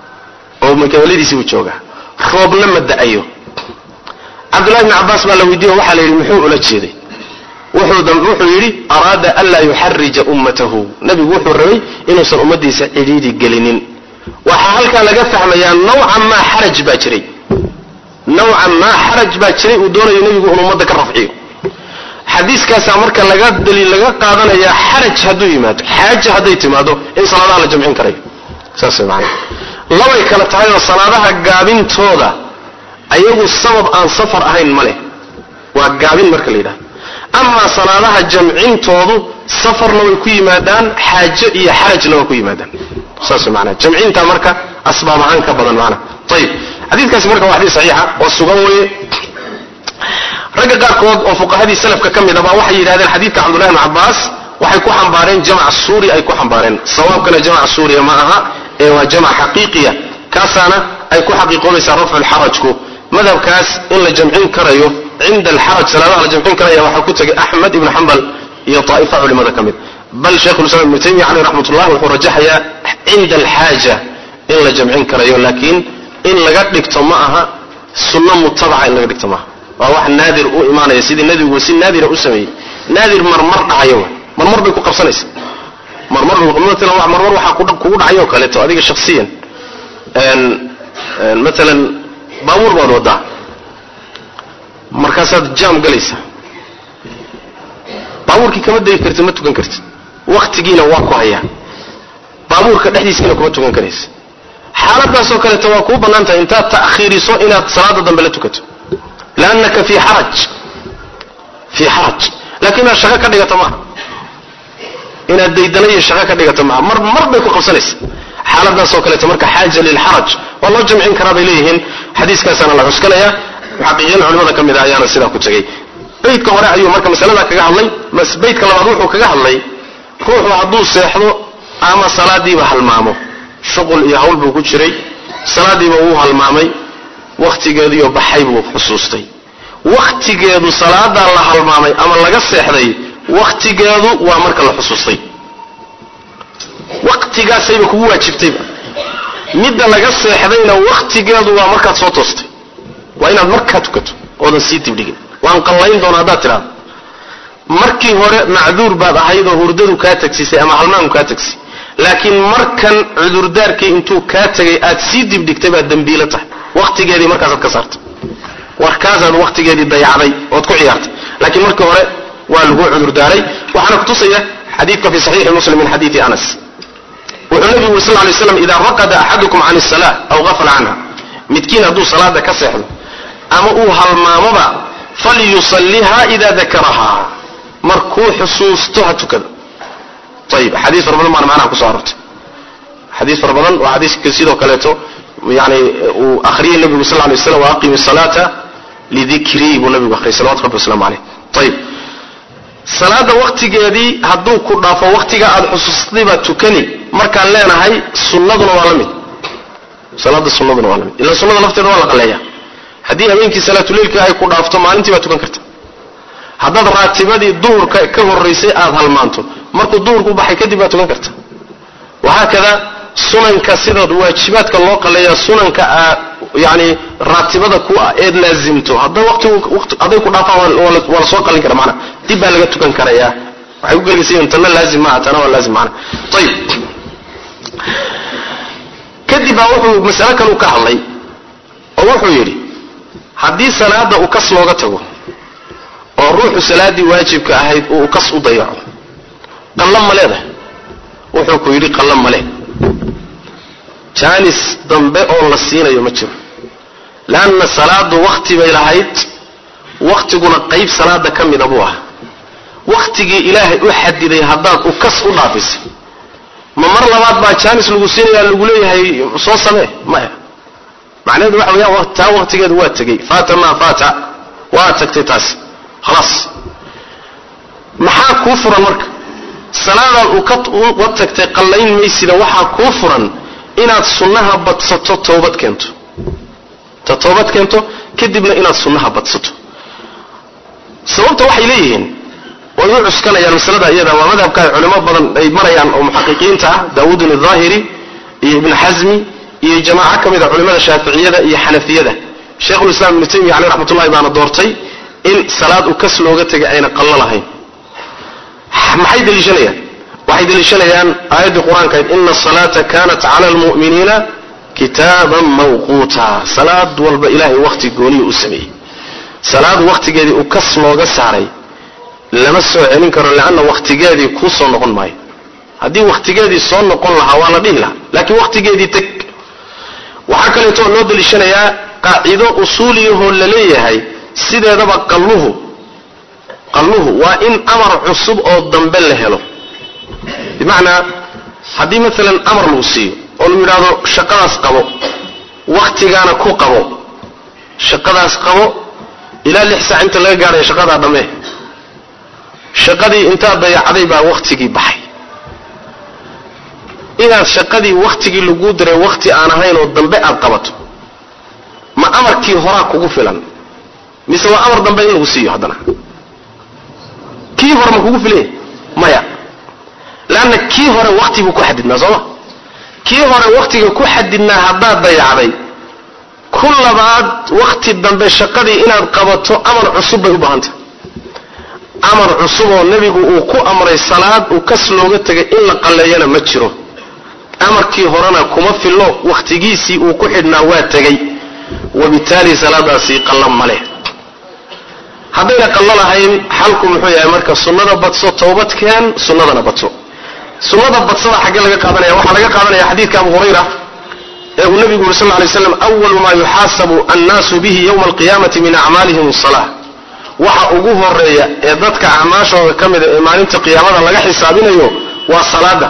oo magaaladiisii buu joogaa roobna ma da-ayo cabdullahi bni cabbaas baa la weydiiyo waxaa la yidhi muxuu ula jeeday wuxuu yidhi araada anlaa yuxarija ummatahu nebigu wuxuu rabay inuusan ummadiisa cidhiidi gelinin waxaa halkaa laga fahmayaa nawcan maa xaraj baa jiray nawcan maa xaraj baa jiray uu doonayo nebigu inuu ummadda ka rafciyo xadiiskaasaa marka laga daliil laga qaadanayaa xaraj hadduu yimaado xaaja hadday timaado in salaadaha la jamcin karayo saas man labay kala tahay oo salaadaha gaabintooda ayagu sabab aan safar ahayn ma leh waa gaabin marka la yidhahdo amaa salaadaha jamcintoodu safarna way ku yimaadaan xaajo iyo xarajna waa ku yimaadaan saas manaa jamcinta marka asbaab ahaan ka badan maana ayib xadiidkaasi marka waa xadiis saxiixa oo sugan weeye ragga qaarkood oo fuqahadii salafka ka mid ah baa waxay yidhahdeen xadiidka cabdullahi bn cabbaas waxay ku xambaareen jamac suuri ay ku xambaareen sawaabkana jamac suuriya ma aha ee waa jamac xaqiiqiya kaasaana ay ku xaqiiqoobaysaa rafcu lxarajku madhabkaas in la jamcin karayo cinda alxaraj salaadaha la jamcin karaya waxaa ku tegay axmed ibnu xambal iyo daa'ifa culimada ka mid bal sheikhulislam ibnu taymiya caleyh raxmatullah wuxuu rajaxayaa cinda alxaaja in la jamcin karayo laakiin in laga dhigto ma aha sunno mutabaca in laga dhigto maaha waa wax naadir u imaanaya sidii nebigu si naadira u sameeyey naadir marmar dhacayo wa marmar bay ku qabsanaysa marmar matalan marmar waxaa kugu dhacayoo kaleeto adiga shaksiyan matalan baabuur baad wadaa markaasaad jaam galaysa baabuurkii kama degi kartid ma tukan kartid waktigiina waa ku hayaa baabuurka dhexdiiskiina kuma tukan karaysa xaaladaasoo kaleeto waa kuu bannaan tahay intaad ta'khiiriso inaad salaada dambe la tukato liannaka fii xaraj fii xaraj laakiin inaad shaqo ka dhigato maaha inaad daydana iyo shaqo ka dhigato maaha mar mar bay ku qabsanaysa xaaladaasoo kaleeto marka xaaja lilxaraj waa loo jamcin karaa bay leeyihiin xadiiskaasaana la cuskanaya muxaqiqiin culimada ka mid a ayaana sidaa ku tegey baydka hore ayuu marka masalada kaga hadlay baydka labaad wuxuu kaga hadlay ruuxu hadduu seexdo ama salaadiiba halmaamo shuqul iyo hawl buu ku jiray salaadiiba wuu halmaamay wakhtigeediioo baxay buu xusuustay wakhtigeedu salaadaa la halmaamay ama laga seexday wakhtigeedu waa marka la xusuustay wakhtigaasayba kugu waajibtayba midda laga seexdayna wakhtigeedu waa markaad soo toostay waa inaad markaa tukato oodan sii dibdhigin waan qallayn doona haddaad tidhaado markii hore macduur baad ahayd oo hurdadu kaa tagsisay ama halmaanku kaa tagsay laakiin markan cudurdaarkii intuu kaa tegay aad sii dibdhigtay baad dembiilo tahay wakhtigeedii markaasaad ka saartay warkaasaad wakhtigeedii dayacday ood ku ciyaartay laakiin markii hore waa lagu cudurdaaray waxaana kutusaya xadiidka fi saxiixi muslim min xadiidi anas wuxuu nabigu uri sal lay slam idaa raqada axadukum can isala aw gafala canha midkiin hadduu salaada ka seexdo ama uu halmaamoba falyusalliha ida dakaraha markuu xusuusto ha tukado ayib xadiis fara badan baana macnaha kuso arortay xadiis fara badan waa xadiiska sidoo kaleeto yani uu akhriyay nabigu sal lay slam waaqimi salaata lidikrii buu nabigu akhriyay salawatu rabbi waslamu caleyh ayib salaada waktigeedii hadduu ku dhaafo waktiga aad xusuustay baad tukani markaan leenahay sunnaduna waa la mid salaada sunnaduna waa la mid ila sunnada lafteeda waa la qaleeya haddii habeenkii salaatuleilka ay ku dhaafto maalintii baad tukan karta haddaad raatibadii duhurka ka horaysay aad halmaanto markuu duhurku baxay kadib baad tukan karta wahaakada sunanka sidaad waajibaadka loo qaleeya sunanka aa yani raatibada ku ah eed laazimto hadda watihaday ku dhaafaan waa la soo qalin kara maana dib baa laga tukan karaya waxay ku gelgaysayiin tanna laazim maaha tana waa laazim maana ayib kadib baa wuxuu masale kalu ka hadlay oo wuxuu yidhi haddii salaada uu kas looga tago oo ruuxu salaaddii waajibka ahayd uu kas u dayaco qallan ma leedahay wuxuu ku yidhi qallan ma leh jaanis dambe oo la siinayo ma jiro leanna salaadu wakti bay lahayd waktiguna qayb salaada ka mida buu ah waktigii ilaahay u xadiday haddaad u kas u dhaafisay ma mar labaad baa jaanis lagu siinayaa lagu leeyahay soo samee maya macnaheedu waxa weyaan taa waktigeedu waa tegey faata maa faata waa tagtay taasi khalaas maxaa kuu furan marka salaadaad uga tagtay qallayn maysida waxaa kuu furan inaad sunnaha badsato toobad keento ta toobad keento kadibna inaad sunnaha badsato sababta waxay leeyihiin way u cuskanayaan masalada iyada waa madhabka ay culimo badan ay marayaan oo muxaqiqiinta ah daawuudun ahaahiri iyo ibnu xasmi iyo jamaaco ka mid a culimada shaaficiyada iyo xanafiyada sheikhulislaam ibnu taymiya caleyh raxmatullahi baana doortay in salaad u kas looga tegay ayna qallo lahayn maxay deliishanayaan waxay deliishanayaan aayaddii qur-aankayd ina asalaata kanat cala almu'miniina kitaaban mawquuta salaad walba ilaahay wakhti gooniyu u sameeyey salaad wakhtigeedii u kas looga saaray lama soo celin karo leanna wakhtigeedii kuu soo noqon maayo haddii wakhtigeedii soo noqon lahaa waa la dhihi lahaa laakiin wakhtigeedii teg waxaa kaleeto loo deliishanayaa qaacido usuuliyahoo la leeyahay sideedaba qalluhu qalluhu waa in amar cusub oo dambe la helo bimacnaa haddii maalan amar lagu siiyo oo lagu yidhaahdo shaqadaas qabo wakhtigaana ku qabo shaqadaas qabo ilaa lix saac inta laga gaadhayo shaqadaa dhammee shaqadii intaad dayacday baa wakhtigii baxay inaad shaqadii wakhtigii laguu diray wakhti aan ahayn oo dambe aad qabato ma amarkii horaa kugu filan mise waa amar dambe in lagu siiyo haddana kii hore ma kugu filanya maya leanna kii hore wakti buu ku xadidnaa sooma kii hore wakhtiga ku xadidnaa haddaad dayacday ku labaad wakhti dambe shaqadii inaad qabato amar cusub bay u baahantay amar cusub oo nebigu uu ku amray salaad uu kas looga tegay in la qalleeyana ma jiro amarkii horena kuma fillo wakhtigiisii uu ku xidhnaa waa tegey wabitaali salaadaasi qallo ma leh haddayna qallo lahayn xalku muxuu yahay marka sunnada badso towbadkeen sunnadana badso sunnada badsada xaggee laga qaadanaya waxaa laga qaadanaya xadiidka abu hurayra ee uu nebigu yuri sal ly slam awalu maa yuxaasabu annaasu bihi yowma alqiyaamati min acmaalihim asala waxa ugu horeeya ee dadka acmaashooda ka mida ee maalinta qiyaamada laga xisaabinayo waa salaada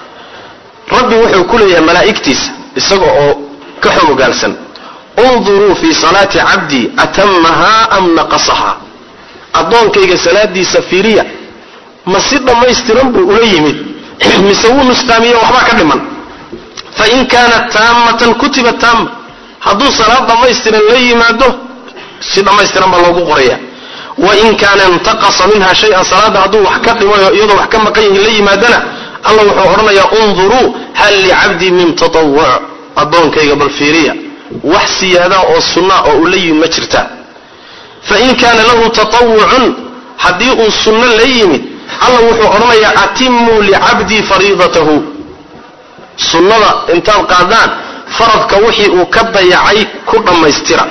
rabbi wuxuu ku leeyahay malaa'igtiisa isaga oo ka xogogaalsan unduruu fii salaati cabdii atamahaa am naqasahaa addoonkayga salaadiisa fiiriya ma si dhammaystiran buu ula yimid mise wuu nusqaamiye waxbaa ka dhiman fain kaanat taammatan kutiba taama hadduu salaad dhammaystiran la yimaado si dhammaystiran baa loogu qoraya wain kaana intaqasa minha shay-an salaadda hadduu wax ka dhimayo iyadoo wax ka maqan yihin la yimaadana allah wuxuu odhanayaa unduruu hal licabdii min tatawuc addoonkayga bal fiiriya wax siyaadaa oo sunnaa oo uu la yimid ma jirtaa fain kaana lahu tatawucun haddii uu sunno la yimid allah wuxuu odhanayaa atimuu licabdii fariidatahu sunnada intaad qaadaan faradka wixii uu ka dayacay ku dhammaystira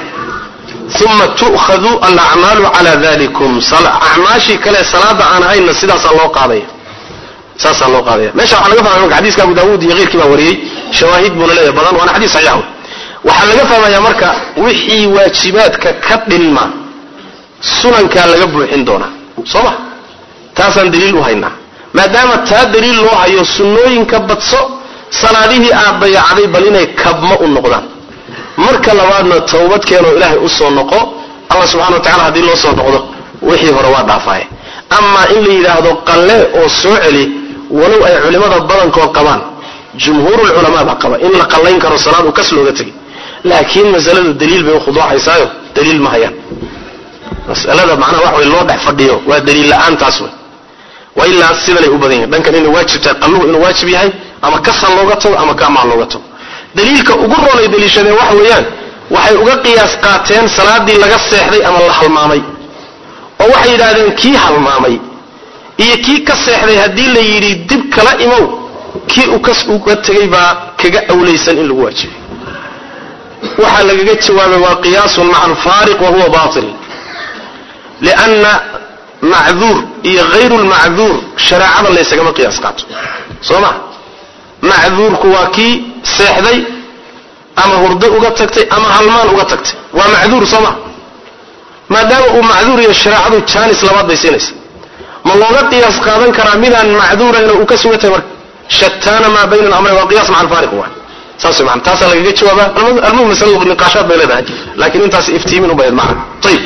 uma tu'khadu alacmaalu cala dalikum acmaashii kale salaada aan hayna sidaasaa loo qaadaya saasaa loo qaadaya meesha waxaa laga fahmaya marka xadiiska abu daawuud iyo keyrkii baa wariyey shawaahid buuna leeyahay badan waana xadiis saxiix wey waxaa laga fahmaya marka wixii waajibaadka ka dhinma sunankaa laga buuxin doonaa soo ma taasaan daliil u haynaa maadaama taa daliil loo hayo sunnooyinka badso salaadihii aad dayacday bal inay kabma u noqdaan marka labaadna towbad keenoo ilaahay u soo noqo allah subxana wa tacala haddii loo soo noqdo wixii hore waa dhaafaye amaa in la yidhaahdo qalle oo soo celi walow ay culimmada badankood qabaan jumhuurulculamaa baa qaba in la qallayn karo salaad uu kas looga tegay laakiin masaladu daliil bay ukhuduucaysaayo daliil ma hayaan masalada macnaha wax way loo dhex fadhiyo waa daliil la-aantaas wey waa ilaa sidanay u badan yihin dhankan inay waajib tahay qalluhu inuu waajib yahay ama kasan looga tago ama kaamaan looga tago daliilka ugu roonay daliishadeen waxa weeyaan waxay uga qiyaas qaateen salaadii laga seexday ama la halmaamay oo waxay yidhaahdeen kii halmaamay iyo kii ka seexday haddii la yidhi dib kala imow kii u kas uga tegay baa kaga awlaysan in lagu waajibay waxaa lagaga jawaabay waa qiyaasun maca alfaariq wa huwa batil lianna macduur iyo hayru lmacduur shareecada laysagama qiyaas qaato soo ma macduurku waa kii seexday ama hurdo uga tagtay ama halmaan uga tagtay waa macduur soo ma maadaama uu macduur iyo shareecadu jaanis labaad bay siinaysa ma looga qiyaas qaadan karaa midaan macduurayna uu ka sugan tahay marka shataana maa bayna alamrayn waa qiyas maca alfaariq waa saas wey maana taasaa lagaga jawaabaa almuhim masaladu niqaashaad bay leedahay laakiin intaas iftiimin u bayd macna ayib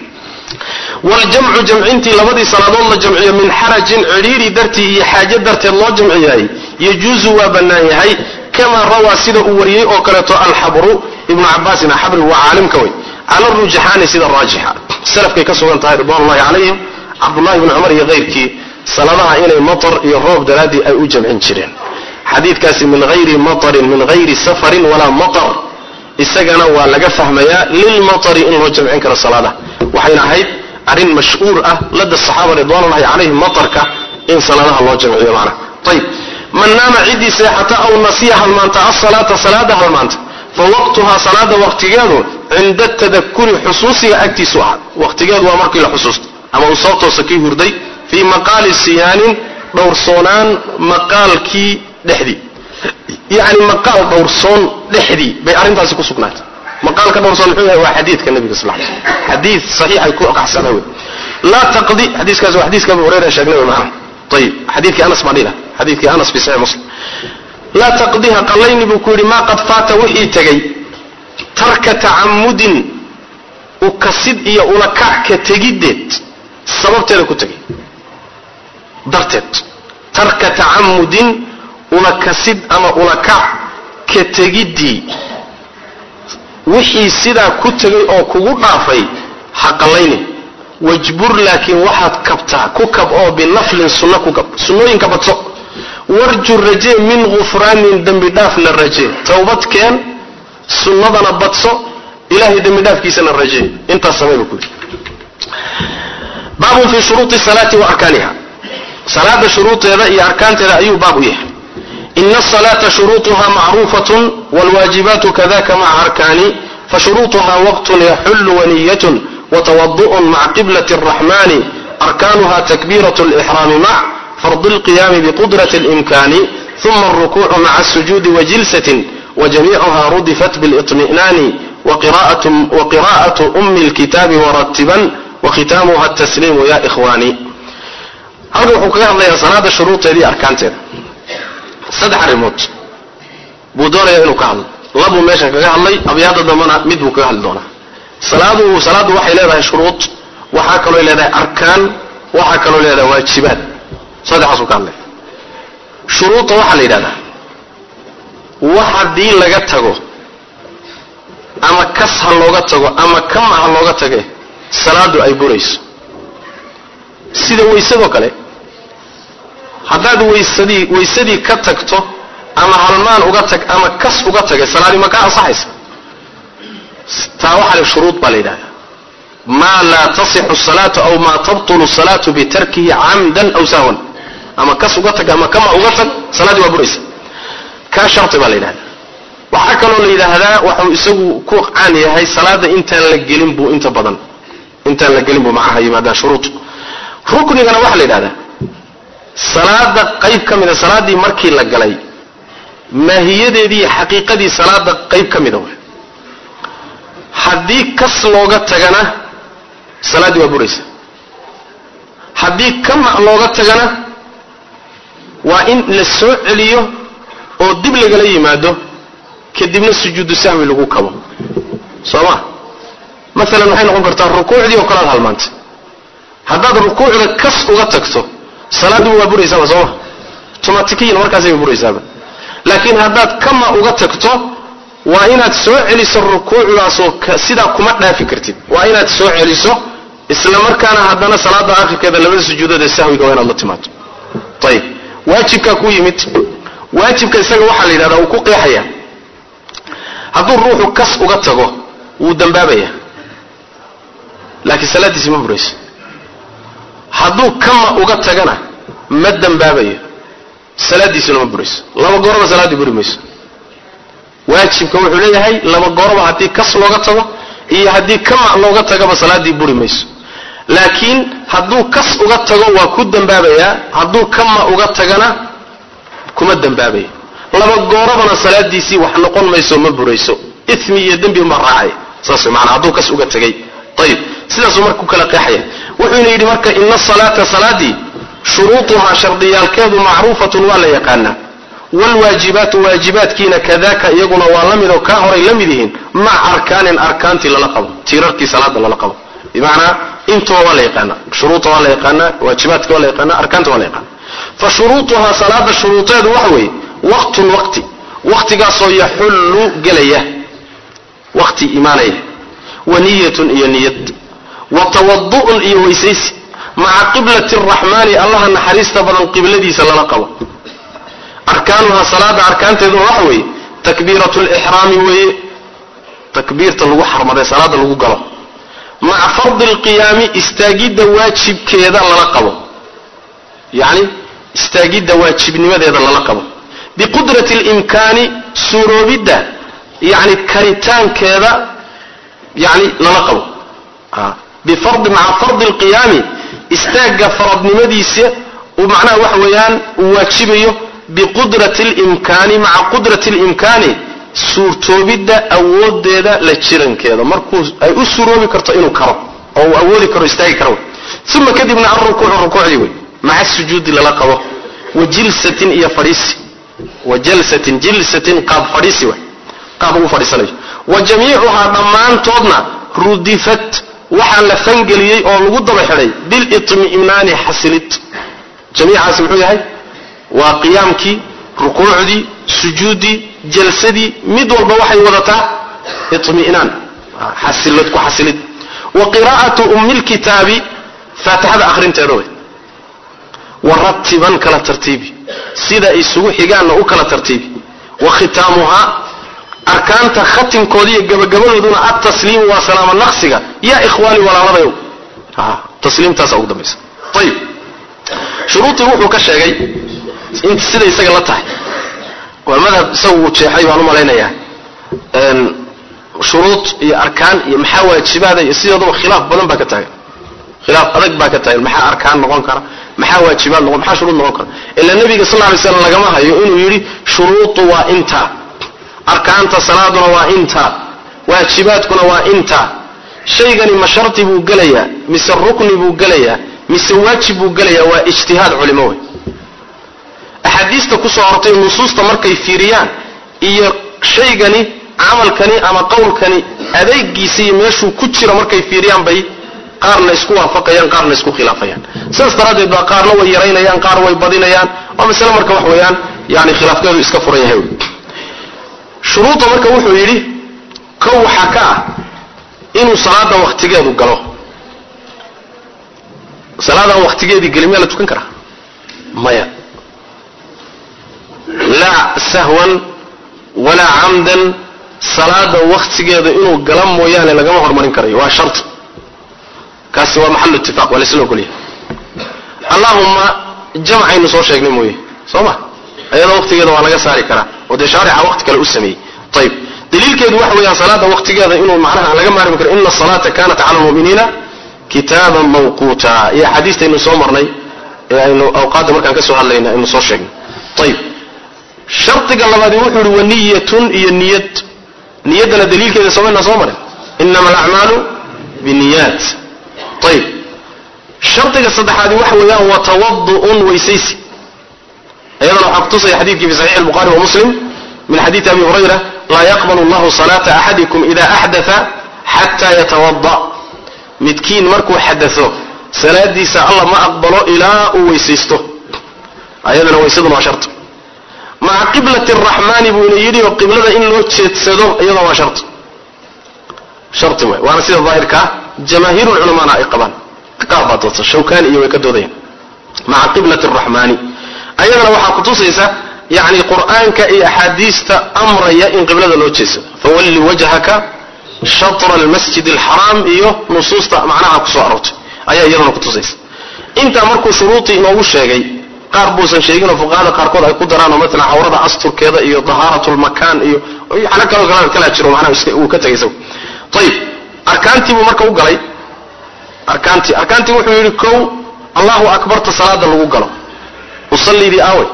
waljamcu jamcintii labadii salaadood la jamciyo min xarajin cidhiiri dartii iyo xaaje darteed loo jamciyahay yajuusu waa bannaan yahay kamaa rawaa sida uu wariyey oo kaleeto alxabru ibnu cabaasin xabri waa caalimka wey cala rujaxaani sida raajixa salafkay ka sugan tahay ridwanullahi calayhim cabdullahi bni cumar iyo keyrkii saladaha inay matar iyo roob daraaddii ay u jamcin jireen xadiidkaasi min hayri matarin min hayri safarin walaa matar isagana waa laga fahmayaa lilmatari in loo jamcin karo salaadaha waxayna ahayd arrin mashhuur ah lada saxaaba ridwanullahi calayhim matarka in salaadaha loo jamciyo macna ayib man naama ciddii seexata aw nasiya halmaanta asalaata salaada halmaanta fa waqtuhaa salaada waqtigeedu cinda tadakuri xusuusiga agtiisu ahaa waqtigeedu waa markii la xusuusto ama uu soo toosa kii hurday fii maqaali siyaanin dhowrsoonaan maqaalkii dhexdii yacni maqaal dhowrsoon dhexdii bay arrintaasi ku sugnaatay maqaalka dhowrsoon muxuu yahay waa xadiidka nabiga sal ly xadiid saxiixay ku qaxsana wey laa taqdi xadiiskaas waa xadiiska abu hurayra sheegnay wey macana ayib xadiidkii anas baan dhihi laha xadiidkii anas fi saxiix muslim laa taqdiha qallayni buu ku yidhi maa qad faata wixii tegey tarka tacamudin ukasid iyo ulakac ka tegiddeed sababteeda ku tegay darteed tarka tacamudin ula kasid ama ula kac ka tegiddii wixii sidaa ku tegay oo kugu dhaafay ha qallaynin wajbur laakiin waxaad kabtaa ku kab oo binaflin sunno ku kab sunnooyinka badso warju rajee min gufraanin dembi dhaafna rajee towbad keen sunnadana badso ilahay dembi dhaafkiisana rajee intaas samayba ku yidhi baabun fii shuruudi salaati wa arkaaniha salaada shuruudeeda iyo arkaanteeda ayuu baab u yahay ina asalaata shuruuطuha macruufatun wاlwaajibaatu kadaka maca arkaani fashuruuطuha waqtun yaxulu waniyatun watawadu'un maca qiblaة الraxmani arkaanuha takbiiraة اlإxraami mac fardi اlqiyaami biqudraة اlimkani ثuma الrukuucu maca الsujuudi wajilsatin wajamiicuha rudifat biاlإطmi'naani waqira'aة أmi اlkitaabi waratiban wakhitaamuha الtasliimu ya إkhwaani halkan wuxuu kaga hadlayaa salaada shuruudeeda iyo arkaanteeda saddex arrimood buu doonayaa inuu ka hadlo labuu meeshan kaga hadlay abyaada dambana mid buu kaga hadli doonaa salaadu salaaddu waxay leedahay shuruud waxaa kaloo leedahay arkaan waxaa kaloo leedahay waajibaad saddexaasuu ka hadlay shuruudda waxaa la yidhahdaa wax haddii laga tago ama kas ha looga tago ama kama ha looga tage salaadu ay burayso sida waysadoo kale haddaad waysadii waysadii ka tagto ama halmaan uga tag ama kas uga tagay salaadii ma ka ansaxaysa taa waxaa le shuruud baa la yidhahdaa maa laa tasixu salaatu aw maa tabtulu salaatu bitarkihi camdan aw sahwan ama kas uga tag ama kama uga tag salaaddii waa buraysa kaa sharti baa la yidhahdaa waxaa kaloo la yidhaahdaa waxuu isagu ku caan yahay salaada intaan la gelin buu inta badan intaan la gelin buu macaha yimaadaa shuruud ruknigana waxaa la yidhahdaa salaada qayb ka mida salaaddii markii la galay maahiyadeedii iyo xaqiiqadii salaada qayb ka mida way haddii kas looga tagana salaaddii waa buraysa haddii kama looga tagana waa in la soo celiyo oo dib lagala yimaado kadibna sujuudu sahwi lagu kabo soo ma maalan waxay noqon kartaa rukuucdii oo kalead halmaantay haddaad rukuucda kas uga tagto salaaddiiba waa buraysaaba sooma tomatikiyan markaasayba buraysaaba laakiin haddaad kama uga tagto waa inaad soo celiso rukuucdaasoo sidaa kuma dhaafi kartid waa inaad soo celiso isla markaana haddana salaada akhirkeeda labada sujuudood ee sahwiga waa inaad la timaado ayib waajibkaa ku yimid waajibka isaga waxaa la yidhahdaa uu ku qeexaya hadduu ruuxu kas uga tago wuu dambaabaya laakiin salaaddiisi ma burayso hadduu kama uga tagana ma dambaabayo salaaddiisuna ma burayso laba gooraba salaaddii buri mayso waajibka wuxuu leeyahay laba gooraba haddii kas looga tago iyo haddii kama looga tagaba salaaddii buri mayso laakiin hadduu kas uga tago waa ku dambaabayaa hadduu kama uga tagana kuma dambaabayo laba goorabana salaadiisii wax noqon mayso ma burayso imi iyo dembi ma raacay saas maanaa hadduu kas uga tegay ayib sidaasuu marka ku kala qeexaya wuxuuna yidhi marka ina asalaata salaadii shuruutuhaa shardiyaalkeedu macruufatun waa la yaqaanaa wlwaajibaatu waajibaadkiina kadaka iyaguna waa la mid oo kaa horay la mid yihiin maca arkaanin arkaantii lala qabo tiirarkii salaada lala qabo bimacnaa intuba waa la yaqaana shuruuda waa la yaqaanaa waajibaadka waa la yaqaana arkaanta waa la yaqaana fa shuruutuhaa salaada shuruudeedu waxa weeye waqtun waqti waqtigaasoo yaxullu gelaya waqti imaanaya wa niyatun iyo niyad wa tawadu'un iyo weysaysi maca qiblati araxmaani allaha naxariista badan qibladiisa lala qabo arkaanuhaa salaada arkaanteeduna waxa weeye takbiiratu lixraami weeye takbiirta lagu xarmaday salaada lagu galo maca fardi alqiyaami istaagidda waajibkeeda lala qabo yacni istaagidda waajibnimadeeda lala qabo biqudrati alimkaani suuroobidda yani karitaankeeda yani lala qabo bifardi maca fardi alqiyaami istaagga faradnimadiisa uu macnaha waxa weeyaan uu waajibayo biqudrati alimkaani maca qudrati alimkaani suurtoobidda awoodeeda la jirankeeda markuu ay u suuroobi karto inuu karo oo uu awoodi karo istaagi karo uma kadibna alrukuucu rukuucdii wey maca sujuudi lala qabo wa jilsatin iyo fadhiisi wa jalsatin jilsatin qaab fadhiisi wey qaab ugu fadhiisanayo wa jamiicuhaa dhammaantoodna rudifat waxaa la fangeliyey oo lagu daba xidhay bilitmi'naani xasilid jamiicaasi muxuu yahay waa qiyaamkii rukuucdii sujuuddii jalsadii mid walba waxay wadataa iطmi'naan xasilad ku xasilid wa qiraa'atu ummi lkitaabi faatixada akhrinteeda wey waratiban kala tartiibi sida isugu xigaanna u kala tartiibi wa khitaamuhaa arkaanta khatimkooda iyo gabagabadooduna atasliimu waa salaamo naqsiga yaa ikhwaani walaalabayow tasliimtaasa ugu dambaysa ayib shuruudii wuxuu ka sheegay in sida isaga la tahay waa madhab isagu uu jeexay baan u malaynayaa shuruud iyo arkaan iyo maxaa waajibaada iyo sideedaba khilaaf badan baa ka taagan khilaaf adag baa ka taagan maxaa arkaan noqon kara maxaa waajibaad noqon maxaa shuruud noqon kara ila nabiga sal lay slam lagama hayo inuu yidhi shuruudu waa intaa arkaanta salaaduna waa intaa waajibaadkuna waa intaa shaygani ma shardi buu gelayaa mise rukni buu gelayaa mise waajib buu gelayaa waa ijtihaad culimo wey axaadiista kusoo hortay nusuusta markay fiiriyaan iyo shaygani camalkani ama qowlkani adeegiisa iyo meeshuu ku jiro markay fiiriyaan bay qaarna isku waafaqayaan qaarna isku khilaafayaan sidaas daraaddeed baa qaarna way yaraynayaan qaar way badinayaan waa masale marka wax weeyaan yani khilaafkeedu iska furan yahay shuruudda marka wuxuu yidhi kow waxaa ka ah inuu salaada waktigeedu galo salaadaan waktigeedii gelin miyaa la tukan karaa maya laa sahwan walaa camdan salaada waktigeeda inuu gala mooyaane lagama hormarin karayo waa shart kaasi waa maxalu itifaaq waa laisla ogolyahay allahuma jamcaynu soo sheegnay mooye soo ma ayadoo waktigeeda waa laga saari karaa oo dee shaarica wakti kale u sameeyey ayib daliilkeedu waxa weeyaan salaada waktigeeda inuu macnaha aan laga maarmi karo ina asalaata kanat cala almu'miniina kitaaban mawquuta iyo axaadiistaynu soo marnay ee aynu awqaadda markaan ka soo hadlayna aynu soo sheegnay ayib shardiga labaadi wuxuu yihi waniyatun iyo niyad niyaddana daliilkeeda somayna soo marin inama alacmaalu biniyaat ayib shardiga saddexaadi waxa weeyaan watawadu'un weysaysi iyadana waxaa kutusaya xadiidkii fi saxiix الbukhari wa muslim min xadiidi abi hurayra laa yaqbal اllahu salaata axadikum ida axdaa xata yatawada midkiin markuu xadao salaadiisa alla ma aqbalo ilaa uu weysaysto ayadana weysaduna waa shart maca qiblati الraxmaani buuna yidhi oo qiblada in loo jeedsado iyadana waa shart sharti waay waana sida daahirkaa jamaahiir culamaana ay qabaan qaar baa doodta shawkani iyo way ka doodayaan maca qiblati الraxmaani ayadana waxaa kutusaysa yani qur'aanka iyo axaadiista amraya in qiblada loo jeedsado fawalli wajhaka shatra almasjid alxaraam iyo nusuusta macnaha kusoo aroortay ayaa iyadana kutusaysa intaa markuu shuruudii inoogu sheegay qaar buusan sheeginoo fuqahada qaarkood ay ku daraanoo maalan cawrada asturkeeda iyo dahaarat lmakaan iyo waxna kaloo kala kala jiro macnaha uu ka tegay isagu ayib arkaantii buu marka u galay arkaantii arkaantii wuxuu yidhi kow allahu akbarta salaada lagu galo usallidii aawey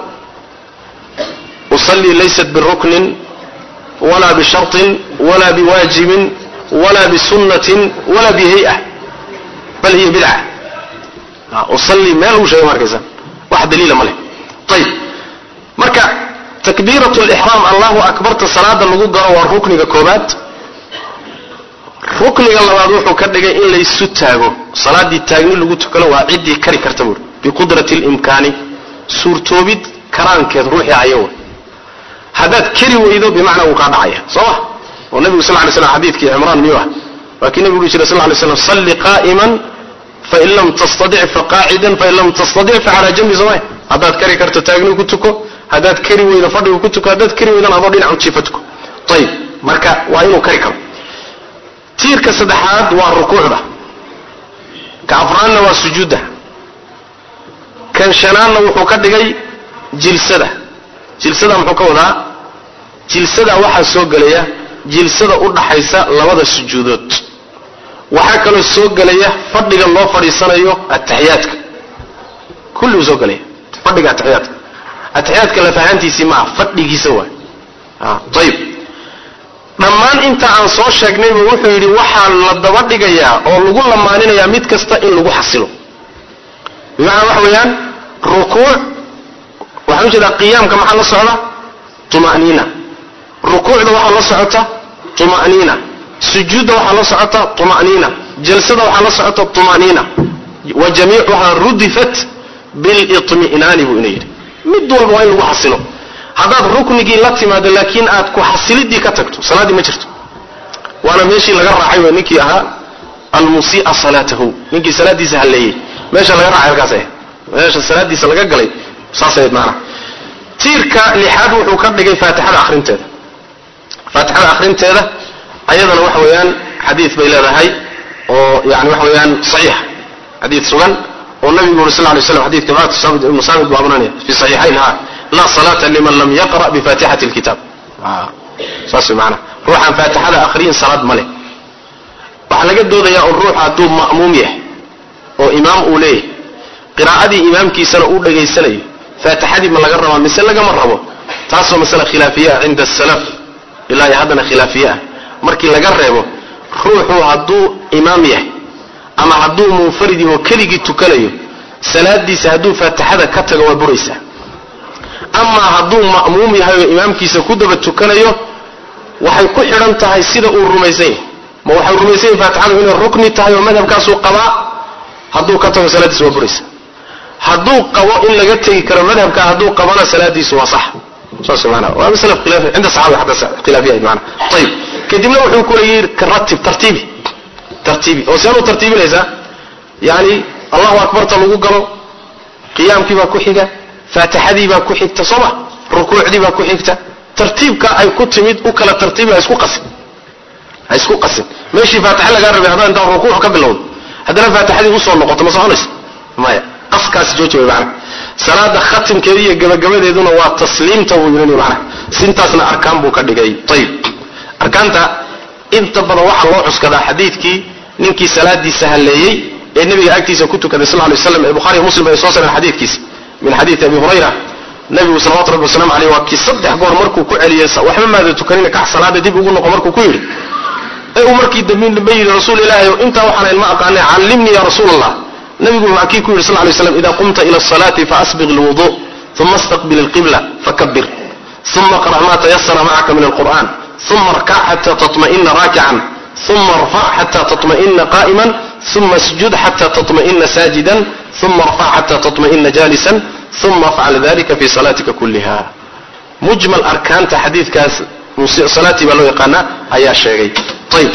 usallii laysat biruknin walaa bisharطin walaa biwaajibin walaa bisunnatin walaa bihay'a bal hiya bidca usallii meel uu sheegay markaysa wax daliila ma leh ayib marka takbiirat lixraam allahu akbarta salaada lagu galo waa rukniga koobaad rukniga labaad wuxuu ka dhigay in laysu taago salaadii taagni lagu tukano waa ciddii kari karta buuri biqudrati limkaani suurtoobid karaankeed ruuxii hayo haddaad keri weydo bimacnaa wuu kaa dhacaya soo ma oo nabigu sal lay slam xadiidkii cimraan miyuu ah waa kii nabigu jira sal lay slam salli qaa'iman fain lam tastadic faqaacidan fain lam tastadic facalaa jambi sooma haddaad kari karto taagni ku tuko haddaad kari weydo fadhigu ku tuko haddaad kari weydana adoo dhinacu jiifa tuko ayib marka waa inuu kari karo tiirka saddexaad waa rukuucda ka afraadna waa sujuudda kan shanaadna wuxuu ka dhigay jilsada jilsada muxuu ka wadaa jilsada waxaa soo gelaya jilsada u dhaxaysa labada sujuudood waxaa kaloo soo gelaya fadhiga loo fadhiisanayo ataxiyaadka kulli uu soo gelaya fadhiga ataxiyaadka ataxiyaadka lafahaantiisii maaha fadhigiisa waay ayib dhammaan inta aan soo sheegnayba wuxuu yidhi waxaa la daba dhigayaa oo lagu lamaaninayaa mid kasta in lagu xasilo bimacnaa waxa weeyaan rukuuc waxaan u jeedaa qiyaamka maxaa la socda tuma'niina rukuucda waxaa la socota tuma'niina sujuudda waxaa la socota tuma'niina jalsada waxaa la socota tuma'niina wa jamiicuhaa rudifat bilitmi'naani buu ina yidhi mid walba waa in lagu xasilo haddaad ruknigii la timaado laakiin aad ku xasilidii ka tagto salaaddii ma jirto waana meeshii laga raacay wey ninkii ahaa almusii'a salaatahu ninkii salaaddiisa halleeyey meesha laga raacay halkaas ahayd meesha salaaddiisa laga galay saas ahayd maanaa tiirka lixaad wuxuu ka dhigay faatixada akhrinteeda faatixada akhrinteeda ayadana waxa weeyaan xadiid bay leedahay oo yani waxa weeyaan saxiix xadiid sugan oo nabigu uri sal lay slam xadidka maat saamid ibnu saamid buu abranaya fi saxiixayn ha laa salaata liman lam yaqra' bifaatixati lkitaab saas way maanaa ruuxaan faatixada akhriyin salaad ma leh waxaa laga doodayaa un ruux hadduu ma'muum yahay oo imaam uu leeyahay qiraa'adii imaamkiisana uu dhegaysanayo faatixadii ma laga rabaa mise lagama rabo taasoo masale khilaafiye ah cinda asalaf ilaa iyo haddana khilaafiye ah markii laga reebo ruuxu hadduu imaam yahay ama hadduu munfarid yaho keligii tukanayo salaadiisa hadduu faatixada ka tago waa buraysaa amaa hadduu ma'muum yahay oo imaamkiisa ku daba tukanayo waxay ku xidhan tahay sida uu rumaysan yahay ma waxay rumaysan yahay faatixadu inay rukni tahay oo madhabkaasuu qabaa hadduu ka tago salaadiisa waa buraysa hadduu qabo in laga tegi karo madhabka hadduu qabana salaadiisu waa sax saas maanaa waa masala khilaafi cinda saxaaba xataa khilaafiya maanaa ayib kadibna wuxuu ku leeyahay ratib tartiibi tartiibi oo seen u tartiibinaysaa yani allahu akbarta lagu galo qiyaamkii baa ku xiga faatixadii baa ku xigta soo ma rukuucdii baa ku xigta tartiibka ay ku timid u kala tartiibi ha isku qasin ha isku qasin meeshii faatixa lagaa rabay haddaan intaan rukuuc ka bilowdo haddana faatixadii usoo noqoto ma soconaysa maya qaskaasi jooji way macana salaada khatimkeeda iyo gabagabadeeduna waa tasliimta buu yidhi macana sintaasna arkaan buu ka dhigay ayib arkaanta inta badan waxaa loo cuskadaa xadiidkii ninkii salaadiisa halleeyey ee nebiga agtiisa ku tukaday sal lay slam ee bukhariy muslim ay soo sareen xadiidkiisa min xadiidi abi hurayra nabigu salawatu rabbi waslamu aleyh waa kii saddex goor markuu ku celiyey waxba maada tukanina kax salaada dib ugu noqo markuu ku yidhi ee uu markii dambe dambe yidhi rasuul ilaahi intaa waxaan ilma aqaanay callimnii ya rasuul allah nabigu waa kii ku yidhi sal lay slam ida qumta ila asalaati faasbiq lwudu uma istaqbil alqibla fakabir uma qra' ma tayasara macaka min alqur'an uma arkac xata taطma'ina raakican uma arfac xata taطma'ina qa'iman uma isjud xata taطma'ina saajidan uma arfac xata taطma'ina jaalisan uma afcal dalika fi salaatika kulliha mujmal arkaanta xadiidkaas salaatii baa loo yaqaanaa ayaa sheegay ayb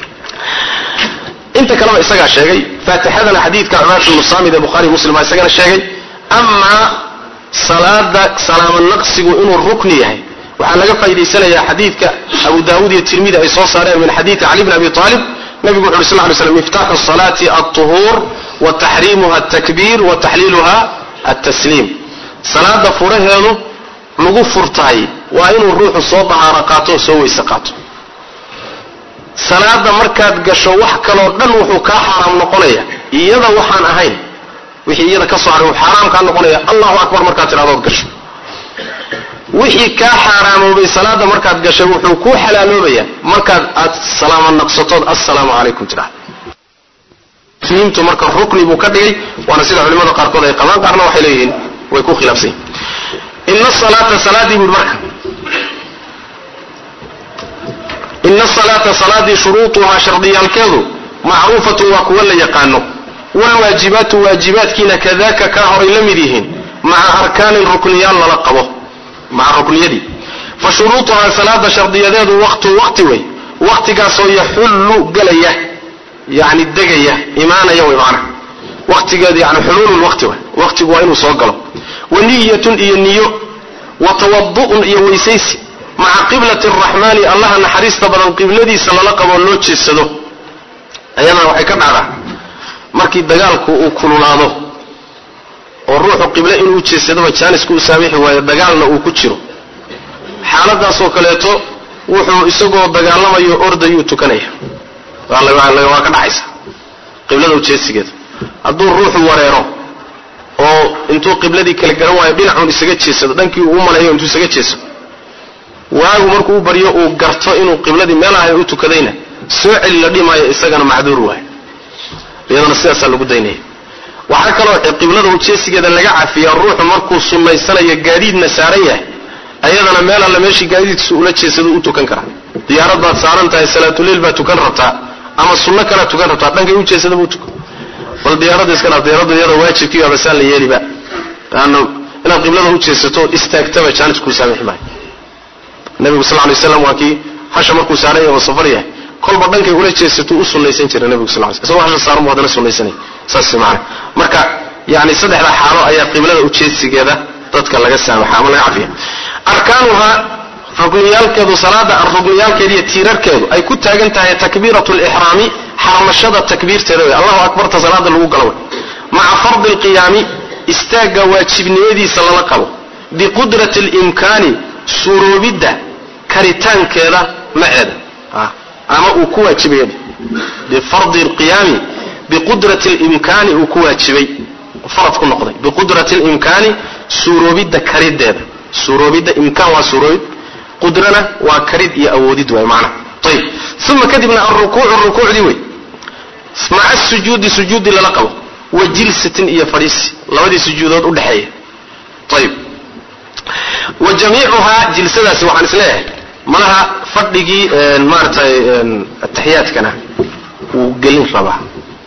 inta kaleba isagaa sheegay faatixadana xadiidka cubaad bnu saamid ee bukhari muslim baa isagana sheegay amaa salaada salaamo naqsigu inuu rukni yahay waxaa laga faa'idaysanayaa xadiidka abu daawuud iyo tirmidi ay soo saareen min xadiidi cali bn abi aalib nabigu wuxu uhi sl ly slam miftaaxu salaati alطuhuur wa taxriimuha altakbiir wa taxliiluha altasliim salaada furaheedu lagu furtaay waa inuu ruuxu soo dahaaro qaato oo soo weyse qaato salaada markaad gasho wax kaloo dhan wuxuu kaa xaaraam noqonaya iyada waxaan ahayn wixii iyada ka soo haray wuxuu xaaraam kaa noqonaya allahu akbar markaad tidhahdood gasho wixii kaa xaaraamoobay salaada markaad gashay wuxuu kuu xalaaloobayaa markaad aad salaamo naqsatood assalaamu calaykum tidhahdo muslimintu marka rukni buu ka dhigay waana sida culimada qaarkood ay qabaan qaarna waxay leeyihiin way ku khilaafsan yihin ina salaata salaadii buui marka ina salaata salaadii shuruutuhaa shardiyaalkeedu macruufatun waa kuwa la yaqaano waalwaajibaatu waajibaadkiina kadaka kaa horay la mid yihiin maca arkaanin rukniyaal lala qabo maca rukniyadii fa shuruutuhaa salaada shardiyadeedu waqtu waqti wey waqtigaasoo yaxullu gelaya yani degaya imaanaya way macna waqtigeedu yani xuluulu waqti way waqtigu waa inuu soo galo wa niyatun iyo niyo wa tawadu'un iyo weysaysi maca qiblati araxmaani allaha naxariista badan qibladiisa lala qaboo loo jeedsado ayadana waxay ka dhacdaa markii dagaalku uu kululaado oo ruuxu qible inuu jeedsadoba jaanisku u saamixi waayo dagaalna uu ku jiro xaaladaasoo kaleeto wuxuu isagoo dagaalamayo ordayuu tukanaya waa ka dhacaysa qiblada ujeedsigeeda hadduu ruuxu wareero oo intuu qibladii kala garan waayo dhinacuun isaga jeedsado dhankii uu u maleeyo intuu isaga jeedsado waagu markuu u baryo uu garto inuu qibladii meel ahay u tukadayna soo celi la dhimaayo isagana macduur waay iyadana sidaasaa lagu daynaya waxaa kaloo qiblada ujeesigeeda laga cafiyaa ruuxu markuu sunnaysanayo gaadiidna saaran yahay ayadana meel alla meeshii gaadiidkiisu ula jeesado u tukan karaa diyaarad baad saaran tahay salaatuleil baad tukan rabtaa ama sunno kalaad tukan rabtaa dhankay u jeesada buu tukan bal diyaarada iska dhaaf diyaaradu iyada waajibkiiba basaan la yeeliba laanna inaad qiblada u jeesato ood istaagtaba jaanis kuu saamixi maayo nabigu sal lay slam waa kii hasha markuu saaran yahay oo safar yahay kolba dhankay ula jeesatuu u sunnaysan jiray nabigu sal sl isagoo hasha saaran bu haddana sunnaysanay saas maana marka yani saddexda xaalo ayaa qiblada ujeedsigeeda dadka laga saamaxa ama laga cafiya arkaanuhaa rukniyaalkeedu salaada rukniyaalkeeda iyo tiirarkeedu ay ku taagan tahay takbiiratu lixraami xarmashada takbiirteeda wey allahu akbarta salaada lagu galo wey maca fardi lqiyaami istaagga waajibnimadiisa lala qabo biqudrati limkaani suuroobidda karitaankeeda maceeda ama uu ku waajibay bifardi lqiyaami biqudrati limkaani uu ku waajibay farad ku noqday biqudrati limkaani suuroobidda karideeda suuroobidda imkaan waa suuroobid qudrana waa karid iyo awoodid waay macna ayib uma kadibna alrukuucu rukuucdii wey maca sujuudi sujuudi lala qabo wa jilsatin iyo fadhiisi labadii sujuudood u dhexeeya ayib wa jamiicuhaa jilsadaasi waxaan isleeyahay malaha fadhigii maaratay ataxiyaadkana wuu gelin rabaa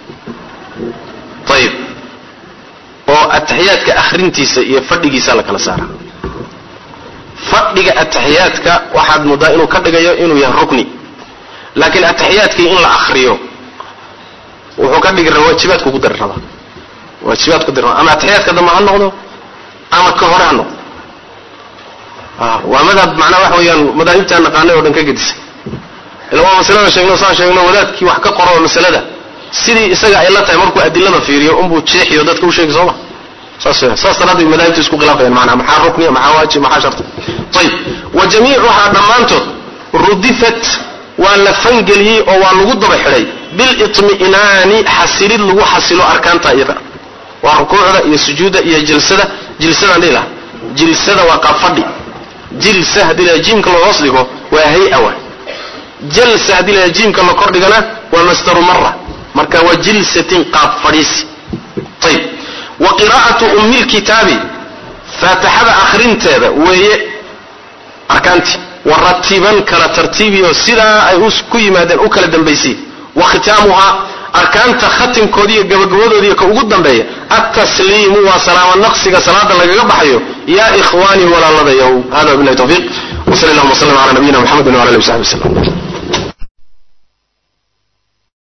ayib oo ataxiyaadka akhrintiisa iyo fadhigiisa la kala saara fadhiga ataxiyaadka waxaad moodaa inuu ka dhigayo inuu yahay rukni laakiin ataxiyaadkii in la akriyo wuxuu ka dhigi rabaa waajibaadku ku dari rabaa waajibaadku ku dari rabaa ama ataxiyaadka dambe ha noqdo ama ka hore ha noqdo waa madhab macnaa waxa weeyaan madaahibtaa naqaanay oo dhan ka gedisa ila waa masalada sheegno saan sheegno wadaadkii wax ka qoro masalada sidii isaga ay la tahay markuu adilada fiiriyo unbuu jeexiyo dadka u sheegi sooma saas saas daraaddeed madaahibtu isku khilaafayaan macnaa maxaa rukniya maxaa waajib maxaa sharti ayib wa jamiicuhaa dhammaantood rudifat waa la fangeliyey oo waa lagu daba xidhay bilitmi'naani xasilid lagu xasilo arkaanta iyada waa rukuucda iyo sujuudda iyo jilsada jilsadaan dhihi laha jilsada waa qaabfadhi jilsa haddii la jiimka loo hoos dhigo waa hay-a wa jalsa haddii la jiimka la kor dhigana waa masdaru mara marka waa jilsatin qaab fadhiisi ayib wa qiraa'atu ummi lkitaabi faatixada akhrinteeda weeye arkaantii wa ratiban kala tartiibiyo sidaa ay ku yimaadeen u kala dambaysiy wa khitaamuhaa arkaanta khatimkooda iyo gabagabadoodiiyo ka ugu dambeeya altasliimu waa salaamo naqsiga salaada lagaga baxayo yaa ikhwaanii walaaladayow hada wabilahi tawfiiq wsal allahuma wslam ala nabiyina mxamedi wala alihi w saxbi wslam